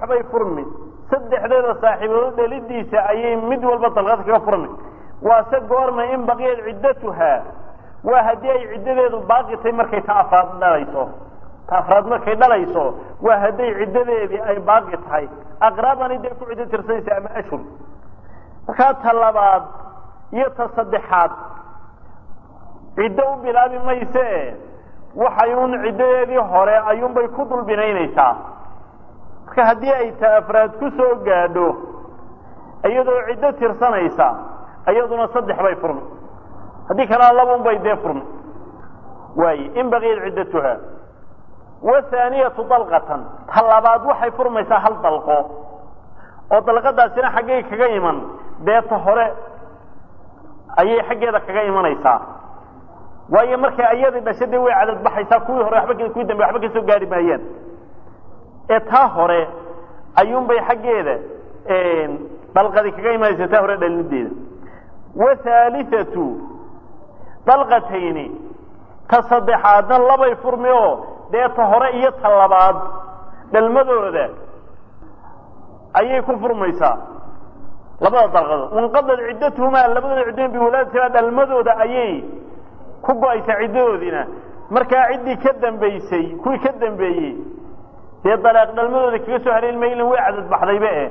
bay furmi saddexdeeda saaxiibood dhelidiisa ayay mid walba dalqad kaga furmi waase goorma in baqiyad ciddatuhaa waa haddii ay ciddadeedu baaqi tahay markay ta afraad dhalayso ta afraad markay dhalayso waa hadday ciddadeedii ay baaqi tahay aqraabani dee ku ciddo tirsanaysa ama ashhur markaa ta labaad iyo ta saddexaad ciddo u bilaabi mayse waxay un ciddadeedii hore ayuunbay ku dul binaynaysaa marka haddii ay ta afraad ku soo gaadho iyadoo ciddo tirsanaysa iyaduna saddex bay furmi haddii kalena labun bay dee furmi waaye in baqiyat ciddatuha wathaaniyatu dalqatan ta labaad waxay furmaysaa hal dalqo oo dalqadaasina xaggay kaga iman dee ta hore ayay xaggeeda kaga imanaysaa waayo markay ayadii dhasha dee way cadad baxaysaa kuwii hore waba kuwii dambe waxba kasoo gaari maayaan ee taa hore ayuunbay xaggeeda dalqadi kaga imanaysa taa hore dhalinideeda wathaalithatu dalqatayni ta saddexaadna labay furmi oo dee ta hore iyo ta labaad dhalmadooda ayay ku furmaysaa labada dalqadood wanqadad ciddatuhumaa labadooda ciddoon biwalaadatimaa dhalmadooda ayay ku go-aysaa ciddadoodiina markaa ciddii ka dambaysay kuwii ka dambeeyey dee dalaaq dhalmadooda kaga soo haleeli maylin way cadad baxdayba eh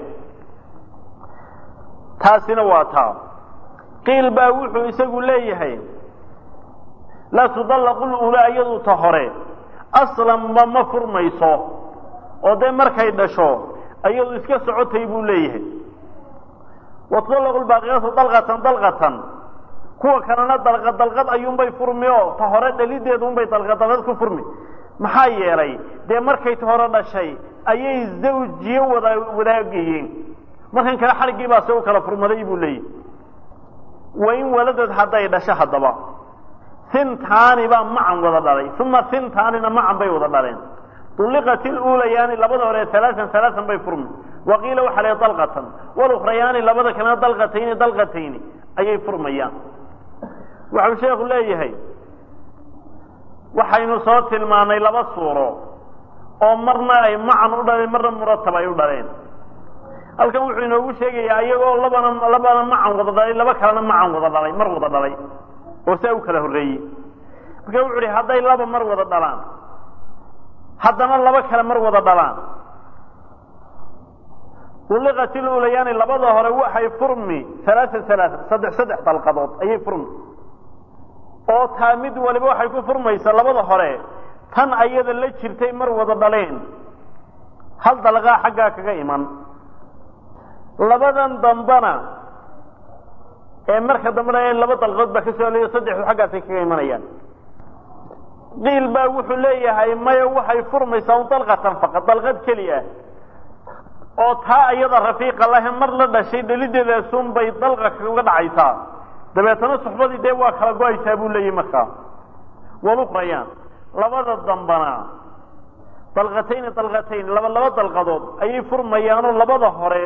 taasina waa taa qiil baa wuxuu isagu leeyahay laa tudallaqu lulaa iyadu ta hore aslanba ma furmayso oo dee markay dhasho iyadu iska socotay buu leeyahay wa tudallaqu lbaaqiyatu dalqatan dalqatan kuwa kalena dalqad dalqad ayuunbay furmi oo ta hore dhalideedu unbay dalqad dalqad ku furmi maxaa yeelay dee markay ta hore dhashay ayay zawjiyo wada wadaagayeen markan kale xadhiggii baa se u kala furmaday buu leeyahy wain waladad hadday dhasho haddaba hintaani baa macan wada dhalay uma hintaanina macan bay wada dhaleen ulliqat iluulayaani labada hore alaaan alaaan bay furmi waqiila waxaa la dalqatan walukhrayaani labada kalena dalqatayni dalqatayni ayay furmayaan waxau sheekhu leeyahay waxaynu soo tilmaanay laba suuro oo marna ay macan u dhaleen marna muratab ay u dhaleen halkan wuxuu inoogu sheegayaa iyagoo labana labana macan wada dhalay laba kalena macan wada dhalay mar wada dhalay oo saa u kala horreeyey marka wuxu uhi hadday laba mar wada dhalaan haddana laba kale mar wada dhalaan ulliqat ilulayaani labada hore waxay furmi alaaa alaaa saddex saddex dalqadood ayay furmi oo taa mid waliba waxay ku furmaysaa labada hore tan ayada la jirtay mar wada dhaleen hal dalqaa xaggaa kaga iman labadan dambana ee marka dambena laba dalqood baa ka soo helayo saddexdu xaggaasay kaga imanayaan qiil baa wuxuu leeyahay maya waxay furmaysaa un dalqatan faqad dalqad keli ah oo taa iyada rafiiqa lahe mar la dhashay dhelideedaasun bay dalqa kaga dhacaysaa dabeetana suxbadii dee waa kala go-aysaa buu leeyahy markaa walukrayaan labada dambana dalqatayni dalqatayn laba laba dalqadood ayay furmayaanoo labada hore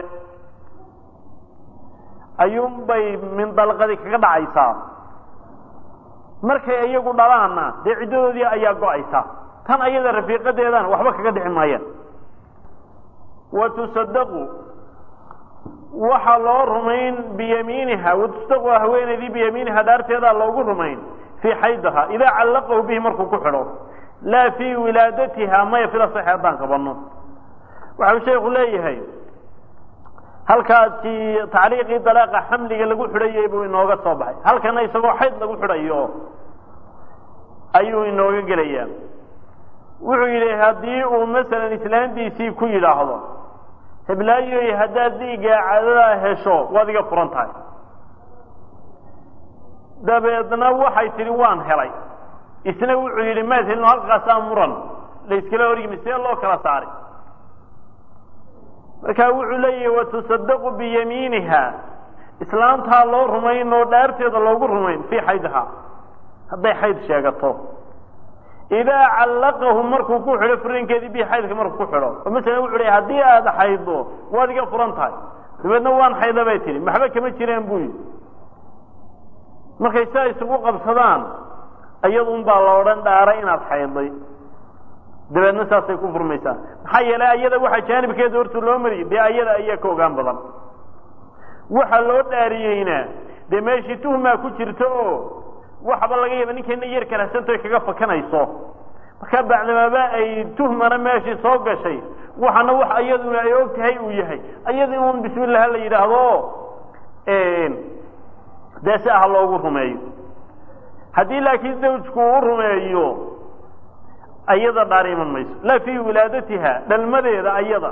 ayuunbay min dalqadi kaga dhacaysaa markay iyagu dhalaanna dee ciddadoodii ayaa go-aysa tan ayada rafiiqadeedana waxba kaga dhici maayaan wa tusadaqu waxaa loo rumayn biyamiiniha watusadaqu haweenaydii biyamiiniha dhaarteedaa loogu rumayn fii xaydaha idaa callaqahu bihi markuu ku xidho laa fii wilaadatiha maya fila saxi haddaan qabanno waxau sheekhu leeyahay halkaasi tacliiqii dalaaqa xamliga lagu xidhayay buu inooga soo baxay halkana isagoo xayd lagu xidhayo ayuu inooga gelayaa wuxuu yidhi haddii uu masalan islaantiisii ku yidhaahdo heblaayoy haddaad dhiigga cadadaa hesho waad iga furan tahay dabeedna waxay tidhi waan helay isna wuxuu yidhi maad helino halkaasaa muran la iskala horyimi see loo kala saaray markaa wuxuu leeyahi watusadaqu biyamiiniha islaamtaa loo rumayn oo dhaarteeda loogu rumayn fii xaydha hadday xayd sheegato idaa callaqahu markuu ku xidho furinkeedii bi xaydka markuu ku xidho oo masalan wuxu hi haddii aada xayddo waad iga furan tahay dabeedna waan xayda bay tihi maxba kama jiraan buu yidhi markay saa isugu qabsadaan iyadun baa la odhan dhaaray inaad xaydday dabeedna saasay ku furmaysaa maxaa yeelay ayada waxa jaanibkeeda horta loo mariyay dee ayada ayaa ka ogaan badan waxa loo dhaariyeyna dee meeshii tuhmaa ku jirto oo waxba laga yaaba ninkayna yar karahsantoy kaga fakanayso marka bacdamaaba ay tuhmana meeshii soo gashay waxana wax iyaduna ay og tahay uu yahay ayadii un bismillaha la yidhaahdo dee si ah loogu rumeeyo haddii laakiin zawjku uu rumeeyo ayada dhaar iman mayso laa fii wilaadatiha dhalmadeeda ayada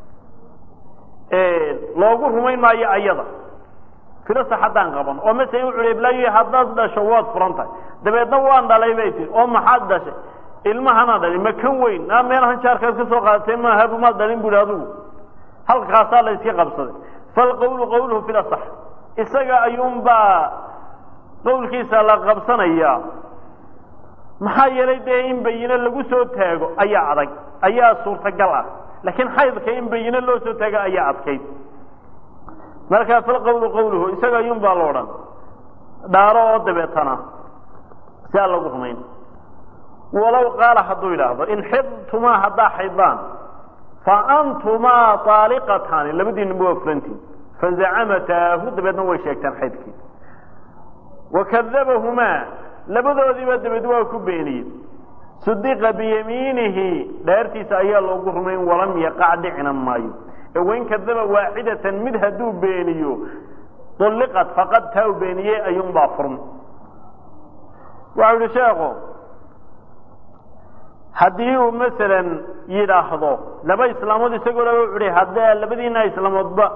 loogu rumayn maayo ayada filasa haddaan qaban oo masala wuxu hi iblaayo haddaad dhasho waad furan tahay dabeedna waan dhalay bay tii oo maxaad dhashay ilmahana dhalin ma kan weyn naa meelahan jaarkaad ka soo qaadatee maahabu maad dhalin bu hi adigu halkaasaa la iska qabsaday falqawlu qawluhu filasax isaga ayuunbaa qawlkiisa la qabsanayaa maxaa yeelay dee in bayino lagu soo taago ayaa adag ayaa suurtagal ah laakiin xaydka in bayino loo soo taago ayaa adkayd markaa falqawlu qawluhu isaga ayuun baa lo odhan dhaaro oo dabeetana si aan lagu rumayn walow qaala hadduu yidhaahdo in xidtumaa haddaa xaydaan fa antumaa aaliqataani labadiinaba waa fulantiin fazacamatahu dabeedna way sheegtaan xaydkii wakadabahumaa labadoodiiba dabeed waa ku beeniyey sudiqa biyamiinihi dhaartiisa ayaa loogu rumayn walam yaqac dhicina maayo ee wain kadaba waaxidatan mid hadduu beeniyo ulliqat faqad taa u beeniyey ayuunbaa furma waxau yihi sheekhu haddii uu masalan yidhaahdo laba islaamood isagoo laba uhi haddee labadiina islaamoodba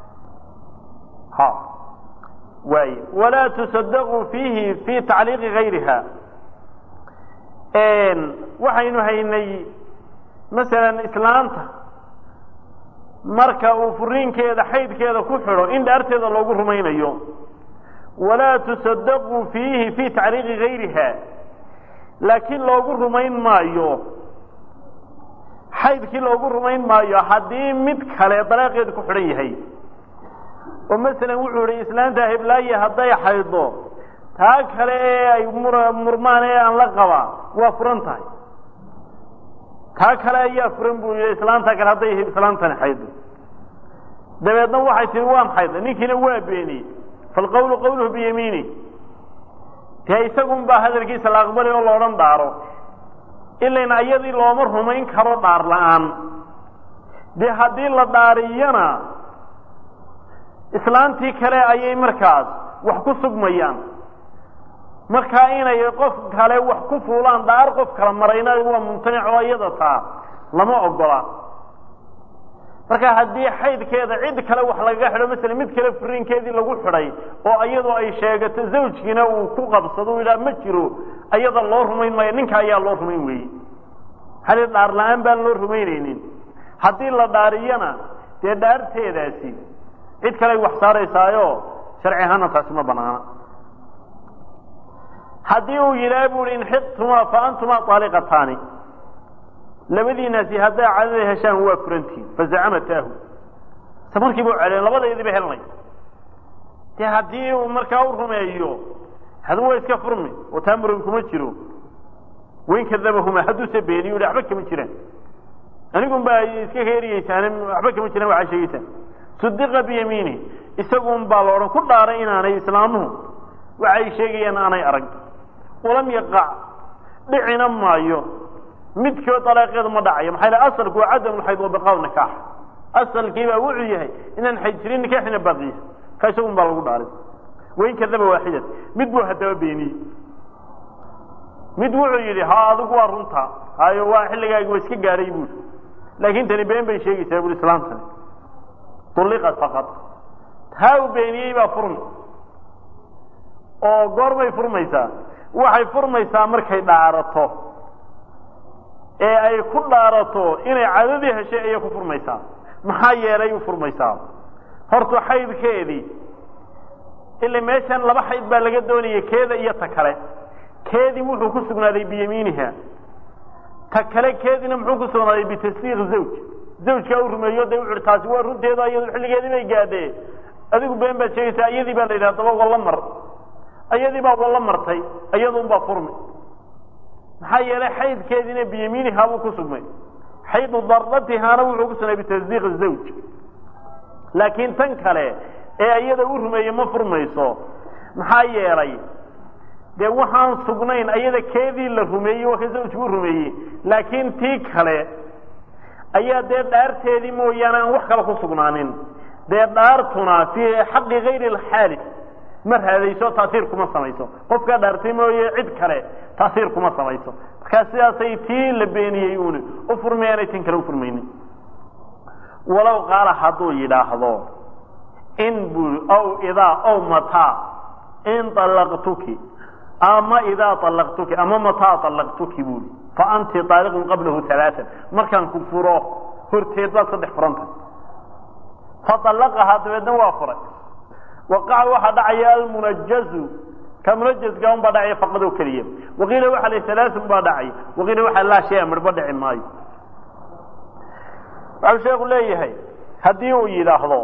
ha waay walaa tusadaquu fiihi fi tacliiqi gayriha waxaynu haynay masalan islaanta marka uu furiinkeeda xaydkeeda ku xidho in dhaarteeda loogu rumaynayo walaa tusadaquu fiihi fi tacliiqi gayriha laakiin loogu rumayn maayo xaydkii loogu rumayn maayo haddii mid kale dalaaqeedu ku xidhan yahay oo masalan wuxuu ihi islaanta heblaaye hadday xaydo taa kale ee ay murmaan ee aan la qabaa waa furan tahay taa kale ayaa furan buu yihi islaanta kale hadday islaantani xaydo dabeedna waxay tihi waan xayday ninkiina waa beeniyey falqawlu qawluhu biyamiini dee isagun baa hadalkiisa la aqbali oo loodhan dhaaro ilan ayadii looma rumayn karo dhaar la-aan dee haddii la dhaariyana islaantii kale ayay markaas wax ku sugmayaan markaa inay qof kale wax ku fuulaan dhaar qof kala marayna waa mumtanic oo iyada taa lama ogola marka haddii xaydkeeda cid kale wax lagaga xidho masala mid kale furiinkeedii lagu xidhay oo iyadoo ay sheegato zawjkiina uu ku qabsado u yidhaha ma jiro ayada loo rumayn maayo ninka ayaa loo rumayn weeye hali dhaar la-aan baan loo rumaynaynin haddii la dhaariyana dee dhaarteedaasi cid kale ay wax saaraysaayo sharci ahaana taasi ma banaana haddii uu yidhaha bu i inxidtumaa fa antumaa aaliqataani labadiinaasi hadday cadada heshaan waa furantiin fazacamatahu se markiiba u celeen labadaydiiba helanay dee haddii uu markaa u rumeeyo hadu waa iska furmi oo taa muran kuma jiro wain kadabahuma hadduuse beeniyo i waxba kama jiraan anigun baa iska kaeriyeysaane waxba kama jiraan waxaa sheegeysaan sudiqa biyamiini isagun baa la odhan ku dhaaray inaanay islaamuhu waxay sheegayaan aanay arag walam yaqac dhicina maayo midkood dalaaqeedu ma dhacayo maxaa yidhaha asalku waa cadam lxayd wa baqaa nikaax asalkii baa wuxuu yahay inaan xayd jirin nikaaxina baqiya ka isagun baa lagu dhaaray wain kadaba waaxidat mid buu haddaba beeniyey mid wuxuu yidhi ha adigu waa runta hayo waa xilligaagi waa iska gaadhay buuri laakin tani been bay sheegaysaa bui islaamtani ulliqat faqad taa uu beeniyey baa furmi oo goorbay furmaysaa waxay furmaysaa markay dhaarato ee ay ku dhaarato inay cadadii heshay ayay ku furmaysaa maxaa yeelay u furmaysaa horta xaydkeedii ila meeshan laba xayd baa laga doonaya keeda iyo ta kale keedii wuxuu ku sugnaaday biyamiiniha ta kale keediina muxuu ku sugnaaday bitasdiiq zawj zawjkaa u rumeeyo de wuxu taasi waa runteedu iyadu xilligeedii bay gaadhee adigu been baad sheegaysaa iyadii baa la yidhaha daba walla mar iyadii baa walla martay iyadun baa furmi maxaa yeelay xaydkeediina biyamiinihaa buu ku sugmay xaydu darratihaana wuxuu ku sugnay bitasdiiq zawj laakiin tan kale ee iyada u rumeeye ma furmayso maxaa yeelay dee waxaan sugnayn ayada keedii la rumeeyey waa ka zawjku u rumeeyey laakiin tii kale ayaa dee dhaarteedii mooyaane aan wax kale ku sugnaanin dee dhaartuna fii xaqi gayri alxaali ma raadayso taasiir kuma samayso qofkaa dhaartay mooye cid kale taasiir kuma samayso markaa sidaasay tii la beeniyey uuni u furmayaanay tin kale u furmaynin walow qaala hadduu yidhaahdo in buu aw idaa aw mataa in allaqtuki ama idaa allaqtuki ama mataa allaqtuki buuli fa anti aaliqun qablahu alaaan markaan ku furo horteed baad saddex furanta faallaqahaa dabeedna waa furay waqaca waxaa dhacaya almunajazu ka munajazka un baa dhacaya faqadoo keliya waqiila waxa la alaaun baa dhacay waqiila waxaa laa shaya midhba dhici maayo waxau sheeku leeyahay haddii uu yidhaahdo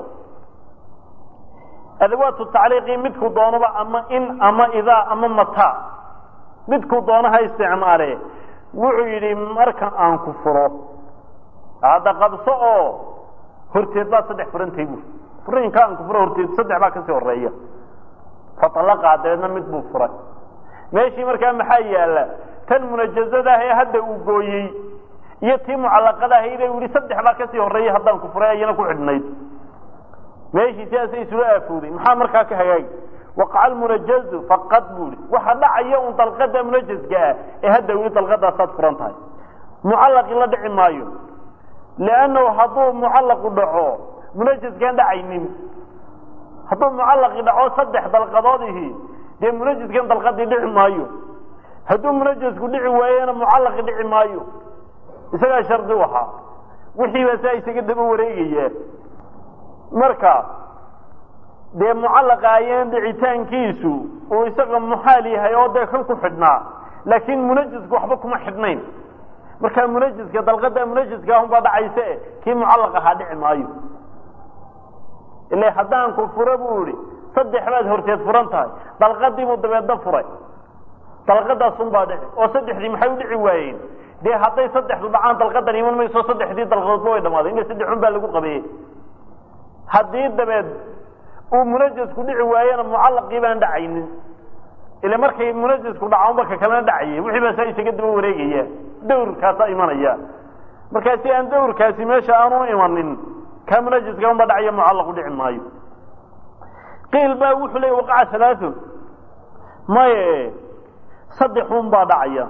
adawaatu tacliiqii midku doonaba ama in ama idaa ama mataa midkuu doono ha isticmaale wuxuu yidhi marka aan ku furo hadda qabso oo horteed baa saddex furantay bu furiinka aan ku furo horteed saddex baa kasii horeeya faallaqaa dabeedna mid buu furay meeshii markaa maxaa yaala tan munajazadaah ee hadda uu gooyey iyo tii mucallaqada ahayde uu yihi saddex baa kasii horeeya haddaan ku furay ayana ku xidhnayd meeshii sidaasay isula aafooday maxaa markaa ka hagaagi waqaca almunajazu faqad buu ihi waxa dhacaya un dalqada munajazka ah ee hadda weli dalqadaasaad furan tahay mucallaqi la dhici maayo liannahu hadduu mucallaqu dhaco munajaskaan dhacaynin hadduu mucallaqi dhaco saddex dalqadoodihi dee munajaskan dalqadii dhici maayo hadduu munajasku dhici waayena mucallaqi dhici maayo isagaa shardi u ahaa wixii baa saa isaga daba wareegaya marka dee mucallaqa ayaan dhicitaankiisu uu isaga muxaal yahay oo dee kan ku xidhnaa laakiin munajasku waxba kuma xidhnayn markaa munajiska dalqada munajiska ahunbaa dhacayse kii mucallaq ahaa dhici maayo ila haddaan ku furo buu ihi saddex baad horteed furan tahay dalqadiibuu dabeedna furay dalqadaasunbaa dhici oo saddexdii maxay u dhici waayeen dee hadday saddexdu dhacaan dalqadan iman mayso saddexdii dalqadoodba way dhamaaday ina saddexun baa lagu qabeeyey haddii dabeed uu munajasku dhici waayena mucallaqii baan dhacaynin ila markay munajasku dhaco marka kalena dhacayay wixii baa saa isaga daba wareegaya dawrkaasaa imanaya markaa si aan dawrkaasi meesha aanu imanin kaa munajaska unba dhacaya mucallaqu dhici maayo qiil baa wuxuu leeyay waqaca halaaun maye saddexun baa dhacaya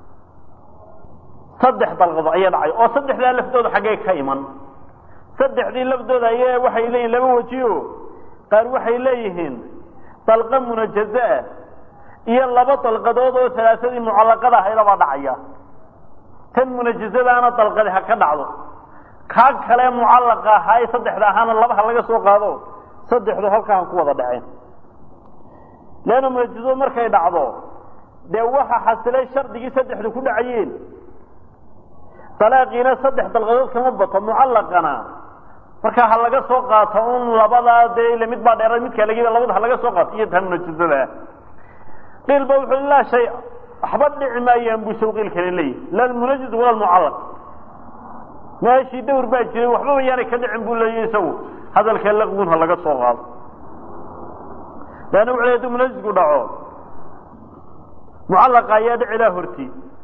saddex dalqado ayaa dhacaya oo saddexdaa laftooda xaggee ka iman saddexdii laftooda ayaa waxay leeyihin laba wejiyo qaar waxay leeyihiin dalqa munajaza ah iyo laba dalqadood oo salaasadii mucallaqada ahaydabaa dhacaya tan munajazadaana dalqadi ha ka dhacdo kaa kale mucallaqa ahaa ee saddexda ahaana laba ha laga soo qaado saddexdu halkaa ha ku wada dhaceen leanna munajazadu markay dhacdo dee waxa xasilay shardigii saddexdu ku dhacayeen dalaaqiina saddex dalqadood kama bato mucallaqana markaa ha laga soo qaato un labadaa dee ila mid baa dheera midkaa lagiba labada ha laga soo qaato iyo taa munajazada ah qiil ba wuxuu laa shay waxba dhici maayaan buu sawqiil kale leeyahy la almunajaz wala almucallaq meeshii dawr baa jiray waxbaba yaanay ka dhicin buu leeyahy isagu hadalka laqwun ha laga soo qaado leanna wuxu ley haduu munajazku dhaco mucallaqa ayaa dhici laa horti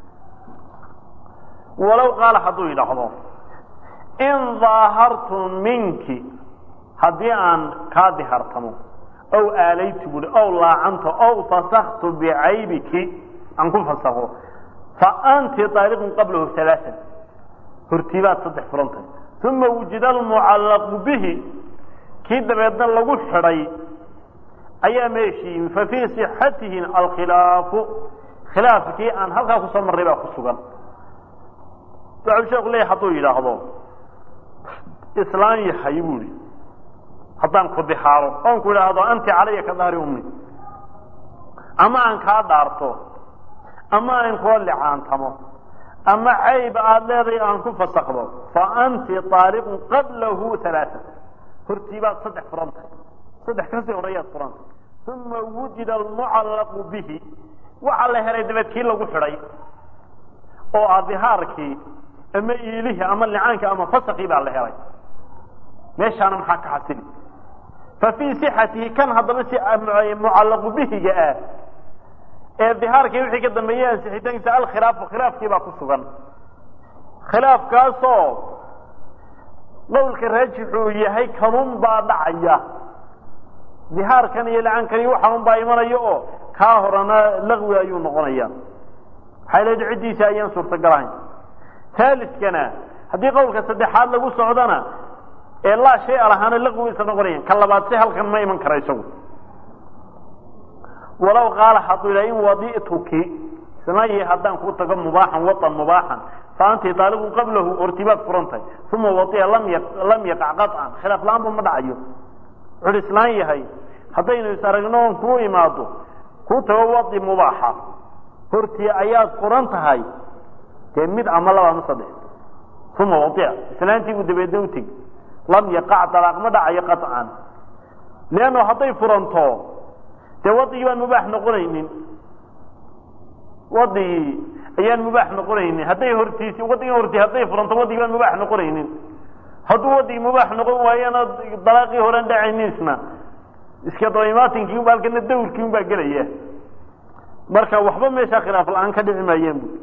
walow qaala hadduu yidhaahdo in daahartu minki haddii aan kaa dihartamo ow aalaytu buhi ow laacanto ow fasaktu bicaybiki aan ku fasakho fa anti aaliqun qablahu alaaan hortiibaad saddex furantay uma wujida almucallaqu bihi kii dabeedna lagu xidhay ayaa meeshii yimi fa fii sixatihi alkhilaafu khilaafkii aan halkaa kusoo marray baa ku sugan waxau sheeku leeyahy hadduu yidhaahdo islaan yahay buuhi haddaan ku dixaaro oon ku idhaahdo anti calaya ka dahri ummi ama aan kaa dhaarto ama aan kula licaantamo ama cayb aada leedahay aan ku fasakdo fa anti aaliqun qablahu alaaa hortiibaad saddex furan tahay saddex kasii horeeyaad furan tahay uma wujida almucallaqu bihi waxaa la helay dabeed kii lagu xidhay oo ah dihaarkii ama iilihii ama licaankii ama fasakii baa la helay meeshaana maxaa ka xasili fa fii sixatihi kan haddaba si mucallaqu bihiga ah ee dihaarkii wixii ka dambeeyey ansixitaankiisa alkhilaafu khilaafkii baa ku sugan khilaafkaasoo qowlka raajixu uu yahay kanun baa dhacaya dihaarkan iyo licaankan iyo waxaan baa imanaya oo kaa horena laqwi ayuu noqonaya maxay leed ciddiisa ayaan suurtagal ahayn haaliskana haddii qowlka saddexaad lagu socdona ee laa shay a lahaana laqwi isa noqonaya ka labaad si halkan ma iman kara isagu walow qaala hadduu yidhaha in wadi'tuki samayi haddaan kuu tago mubaaxan watan mubaaxan fa anti taaliqun qablahu ortibaad furantahay uma waia lam ya lam yaqac qaطcan khilaaf la-aanba ma dhacayo wuxuuhi islaan yahay haddaynu is aragno oon kuu imaado kuu tago wadi mubaaxa hortii ayaad furan tahay dee mid ama laba ama saddex uma waia islaantii buu dabeedna u tegi lam yaqac dalaaq ma dhacayo qaطcan leanno hadday furanto dee wadigii baan mubaax noqonaynin wadigii ayaan mubaax noqonaynin hadday hortiisi wadigii hortii hadday furanto wadigii baan mubaax noqonaynin hadduu wadigii mubaax noqon waayana dalaaqii horan dhacaynin isna iska dabaimaatinki unba halkana dawrkii un baa gelaya marka waxba meeshaa khilaaf la-aan ka dhici maayeen bu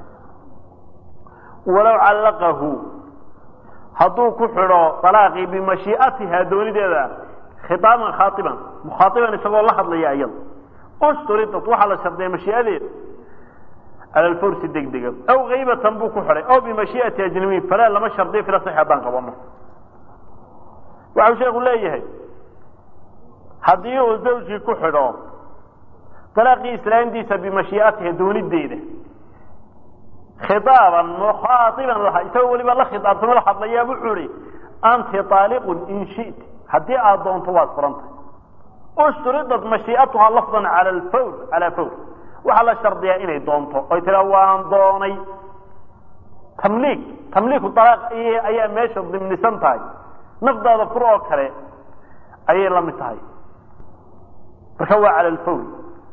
walow callaqahu hadduu ku xidho dalaaqii bimashiiatiha doonideeda khitaaban khaaiban mukhaaiban isagoo la hadlaya iyada usturidad waxaa la shardiya mashiiadeeda cala lfawrsi degdega aw kaybatan buu ku xidhay aw bimashiiati ajnabiyin falaa lama shardiyo fila sax haddaan qabano waxau sheeku leeyahay haddii uu zawjkii ku xidho dalaaqii islaantiisa bimashiiatiha doonideeda khitaaban mukhaaiban laha isagoo weliba la khitaabtamo la hadlayaa wuxuu ihi anti aaliqun in shit haddii aad doonto waad furantay ushturidad mashiiatuhaa lafdan cala alfawr calaa fawr waxaa la shardiyaa inay doonto oy tiraa waan doonay tamliik tamliiku alaaq ayaa meesha dimnisan tahay nafdaada fur oo kale ayay la mid tahay marka waa cala alfawr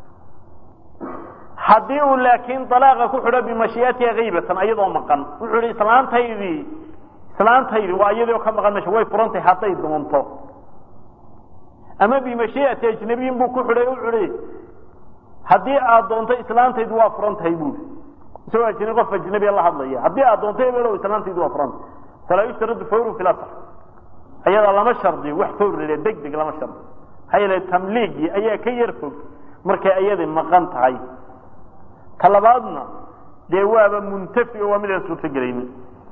haddii uu laakiin dalaaqa ku xidho bimashiiatiha kaybatan ayadoo maqan wuxuu ihi islaantaydii islaantaydi waa iyadoo ka maqan meesha way furantahay hadday doonto ama bimashiiati ajnabiyin buu ku xidhay wuxuu ihi haddii aad doonto islaantaydu waa furan tahay buui isagoo ajnabi qof ajnabiya la hadlaya haddii aad doonto ebelow islaantaydu waa furan tahay falaa yushtaradu fawru fi lasr ayada lama shardiyo wax fawr le deg deg lama shardiyo maxaa yeele tamliigii ayaa ka yar fog markay ayadii maqan tahay ka labaadna dee waaba muntafi oo waa midaan suurtogelaynin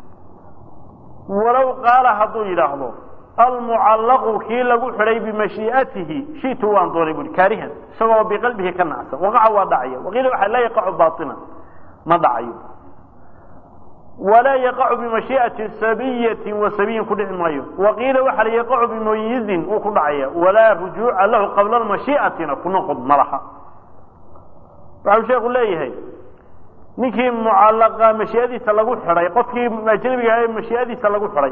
walow qaala hadduu yidhaahdo almucallaqu kii lagu xidhay bimashiiatihi shitu waan doonay bui kaarihan isagoo biqalbihi ka nacsan waqaca waa dhacaya waqiila waxa laa yaqacu baaina ma dhacayo walaa yaqacu bimashiiati sabiyati wa sabiyin ku dhici maayo waqiila waxa la yaqacu bimayizin uu ku dhacaya walaa rujuuca lahu qabla mashiiatina ku noqod ma laha waxau sheeku leeyahay ninkii mucallaqa mashiiadiisa lagu xidhay qofkii ajnabiga ah ee mashiiadiisa lagu xidhay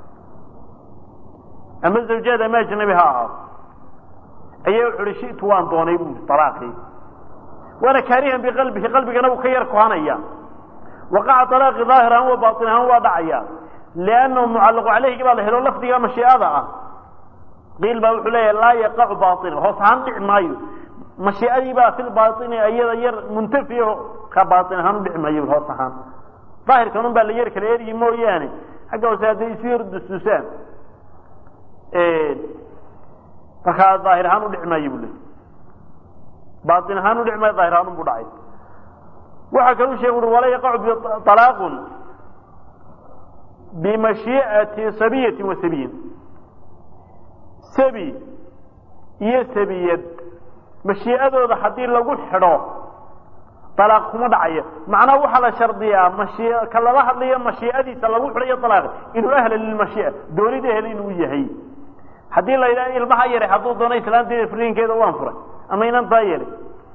ama zawjaad ama ajnabi ha ahaado ayaa wuxu uhi shitu waan doonay buui alaaqii waana kaarihan biqalbihi qalbigana uu ka yar kohanaya waqaca alaaqi daahir ahaan wa baain ahaan waa dhacaya liannahu mucallaqu caleyhigi baa la helo lafdiga mashiiada ah qiil baa wuxuu leeyahay laa yaqacu baainan hoos ahaan dhici maayo mashiiadii baa fi lbaini iyada yar muntafiho ka baain ahaan udhici maayo hoos ahaan daahirkan un baa la yar kala eryi mooyaane xagga hoose hadday isu yar dusdusaan markaa daahir ahaan udhici maayo bu le baain ahaan udhici maayo daahir ahaan unbu dhacay waxaa kalu sheeg ui walaa yaqacu alaaqun bimashiiati sabiyati wa sabiyin sabi iyo sabiyad mashiiadooda haddii lagu xidho alaaq kuma dhacaya macnaha waxaa la shardiyaa mashi ka lala hadlayo mashiiadiisa lagu xidhayo alaaq inuu ahla lilmashiia doonida ehel inuu yahay haddii la yidhaha ilmaha yaray hadduu doono islaanteeda furiinkeeda waan furay ama inantaa yeelay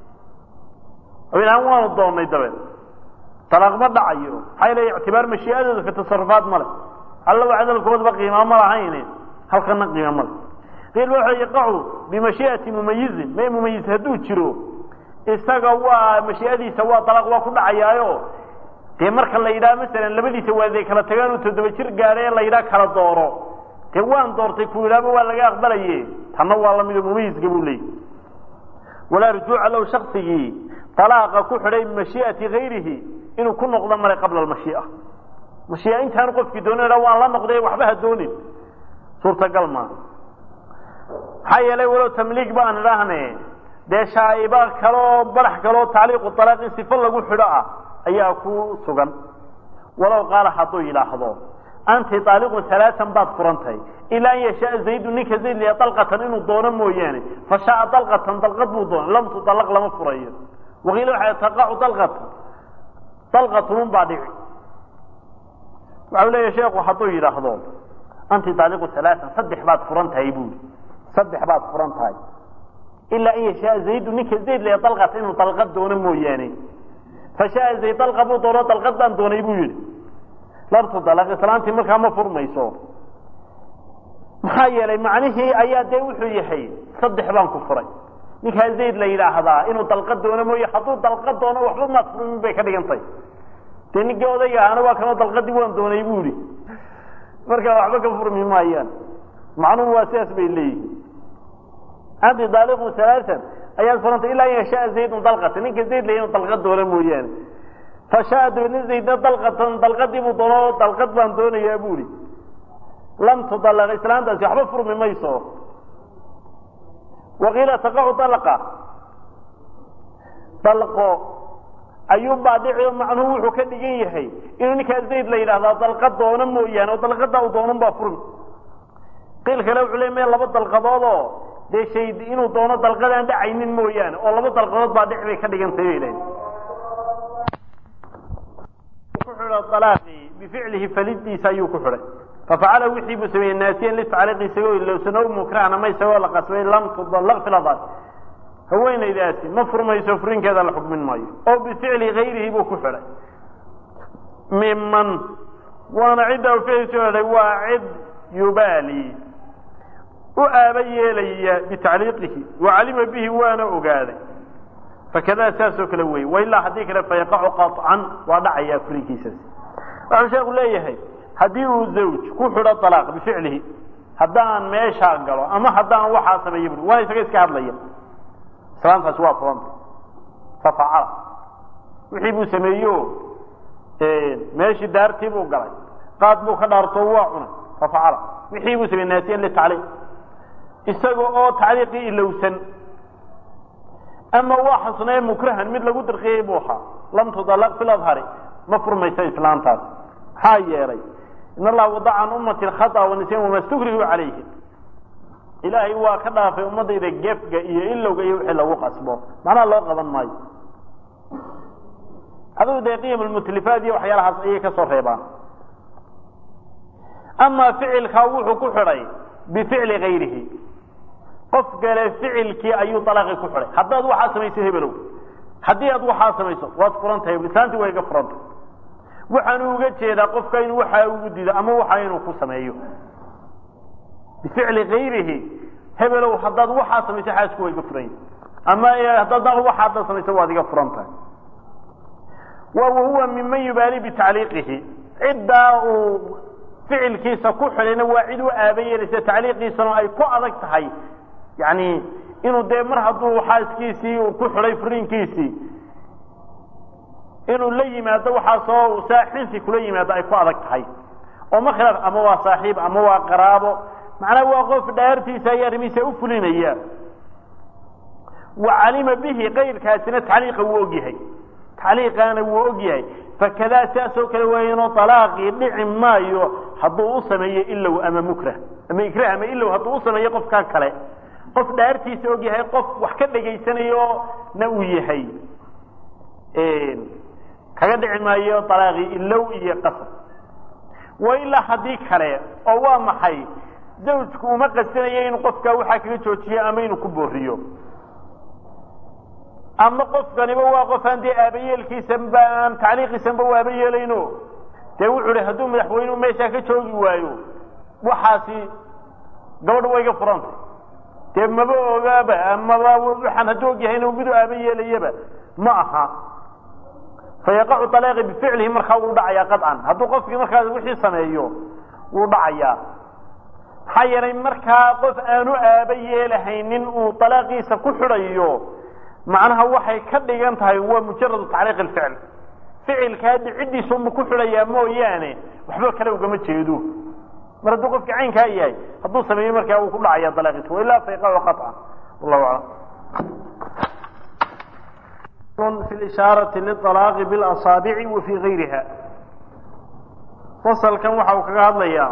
aan waanu doonay dabeed alaaq ma dhacayo maxaa yl ictibaar mashiiadooda fi tasarufaat male alla wacdalkoodba qiima ma lahayne halkana qiima male qiil waxa yaqacu bimashiiati mumayizin ma mumayiz hadduu jiro isaga waa mashiiadiisa waa alaaq waa ku dhacayaayo dee marka la yidhaha masalan labadiisa waalid ay kala tagaan uu toddoba jir gaadhay ee la yidhaha kala dooro dee waan doortay ku yidhaaba waa laga aqbalaye tanna waa lamido mumayiska buu leeyay walaa rujuuca low shaksigii alaaqa ku xidhay bimashii'ati gayrihi inuu ku noqdo maray qabla almashii'a mashii'a intaanu qofkii doonin ha waan la noqday waxba ha doonin suurtagal maa maxaa yeelay walow tamliig baan idhaahne dee shaa'iba kaloo barax kaloo tacliiqu alaaq in sifo lagu xidho ah ayaa ku sugan walow qaala hadduu yidhaahdo anti aaliqun alaaan baad furantahay ilaa an yashaa zaydu ninka zayd liya dalqatan inuu doono mooyaane fa shaaa dalqatan dalqad buu doona lam tudalaq lama furayo waqiila waxaa taqacu dalqatan dalqatunun baa dhici waxau leeya sheekhu hadduu yidhaahdo anti aaliqu alaaan saddex baad furan tahay buuri saddex baad furan tahay ilaa an yashaa zaydu ninka zayd liya dalqatan inuu dalqad doono mooyaane fa shaaa zayd dalqa buu doono dalqad baan doonay buu yidhi labtu dalaq islaantii markaa ma furmayso maxaa yeelay macnihii ayaa dee wuxuu yahay saddex baan ku furay ninkaa zayd la yidhaahdaa inuu dalqad doono mooye hadduu dalqad doono waxba maad furmin bay ka dhigantay dee ninkii odayga ahana waa kanoo dalqadii waan doonay bu ihi markaa waxba ka furmi maayaan macnuhu waa sidaas bay leeyihin anti daaliqun alaaan ayaad furantay ilaa an yashaa zaydun dalqata ninka zayd la inuu dalqad doono mooyaane fashaa dabeedna zaydna dalqatan dalqadii buu doono dalqad baan doonayaa buuhi lam tudalaq islaantaasi waxba furmi mayso waqiila taqacu dalqa dalqo ayuunbaa dhici macnuhu wuxuu ka dhigan yahay inuu ninkaa zayd la yidhahdaa dalqad doono mooyaane oo dalqadaa u doonun baa furmi qiil kale wuxuu le me laba dalqadood oo dee shay inuu doono dalqadaan dhacaynin mooyaane oo laba dalqadood baa dhici bay ka dhigantay bay lehay bificlihi falidiisa ayuu ku xidhay fafacala wixii buu sameeyey naasiyan litacliiqi isagoo ilowsano mukrahna ma isagoo la qasbay lam tudallaq fi ladar haweenaydaasi ma furmayso furinkeeda la xukmin maayo oo bificli gayrihi buu ku xidhay miman waana cidda ficliisu xidhay waa cid yubaali u aaba yeelaya bitacliiqihi wacalima bihi waana ogaaday fakada saasoo kale wey wailaa haddii kale fayaqacu qaطcan waa dhacayaa furinkiisaas waxuu sheeku leeyahay haddii uu zawj ku xidho alaaq bificlihi haddaan meeshaa galo ama haddaan waxaa sameeya bui waana isaga iska hadlaya islaantaasi waa furanta fafacala wixii buu sameeyo meeshii daartii buu galay qaad buu ka dhaarto waa cunay fafacala wixii buu sameeyey naasiyan litacliiq isaga oo tacliiqii ilowsan ama waa xasnee mukrahan mid lagu dirqiyey buu ahaa lam tudalaq fi ladhari ma furmaysa islaantaas maxaa yeelay in allaha wadaca can ummati khata wanisyan wama stukrihu calayhi ilaahay waa ka dhaafay ummadayda gefga iyo ilowga iyo wixii lagu qasbo macnaha loo qaban maayo adigu dee qiyam lmutlifaat iyo waxyaalahaas ayay ka soo reebaan amaa ficilkaa wuxuu ku xidhay bificli gayrihi qof kale ficilkii ayuu alaaqi ku xidhay haddaad waxaa samayso hebelow haddii aad waxaa samayso waad furan tahay islaantii waa iga furantay waxaanu uga jeedaa qofka inuu waxaa ugu dido ama waxa inuu ku sameeyo bificli gayrihi hebelow haddaad waxaa samayso xaasku waa iga furan yahi ama haddaad waxaada samayso waad iga furan tahay wa wahuwa miman yubaali bitacliiqihi ciddaa uu ficilkiisa ku xidhayna waa cid u aaba yeelaysa tacliiqiisana ay ku adag tahay yani inuu dee mar hadduu xaaskiisii ku xidhay furiinkiisii inuu la yimaado waxaasoo saaxinsi kula yimaado ay ku adag tahay oo ma khilaaf ama waa saaxiib ama waa qaraabo macnaha waa qof dhaartiisa iyo arrimihiisa u fulinaya wa calima bihi kayrkaasina tacliiqa wuu ogyahay tacliiqaana wuu ogyahay fakadaa saasoo kale waayano alaaqii dhici maayo hadduu u sameeyo ilow ama mukrah ama ikrah ama ilow hadduu u sameeyo qofkaa kale qof dhaartiisa og yahay qof wax ka dhegaysanayo na uu yahay kaga dhici maayo alaaqii ilow iyo qasab wa ilaa haddii kale oo waa maxay zawjku uma qasanayo inuu qofkaa waxaa kaga joojiyo ama inuu ku booriyo ama qofkaniba waa qof aan dee aabayeelkiisanba aan tacliiqiisanba u aaba yeelayno dee wuxuu hi hadduu madaxweynuhu meeshaa ka joogi waayo waxaasi gabadha waa iga furantay dee maba ogaaba amaba waxaan hadduu og yahay inuu midu aaba yeelayaba ma aha fayaqacu طalaaqi bificlihi markaa wuu dhacayaa qaطcan hadduu qofkii markaas wixii sameeyo wuu dhacayaa maxaa yeelay markaa qof aanu aaba yeelahaynin uu طalaaqiisa ku xidhayo macnaha waxay ka dhigan tahay waa mujaradu tacliiq اficl ficilkaa dhiciddiisa unbu ku xidhayaa mooyaane waxba kale ugama jeedo mar hadduu qofkii caynkaa yahay hadduu sameeyo markaa wuu ku dhacaya dalaaqiisa wailaa fayqacu qaطcan wallahu aclam fi lishaarati liطalaaqi bilasaabici wa fii gayriha fasalkan waxa uu kaga hadlayaa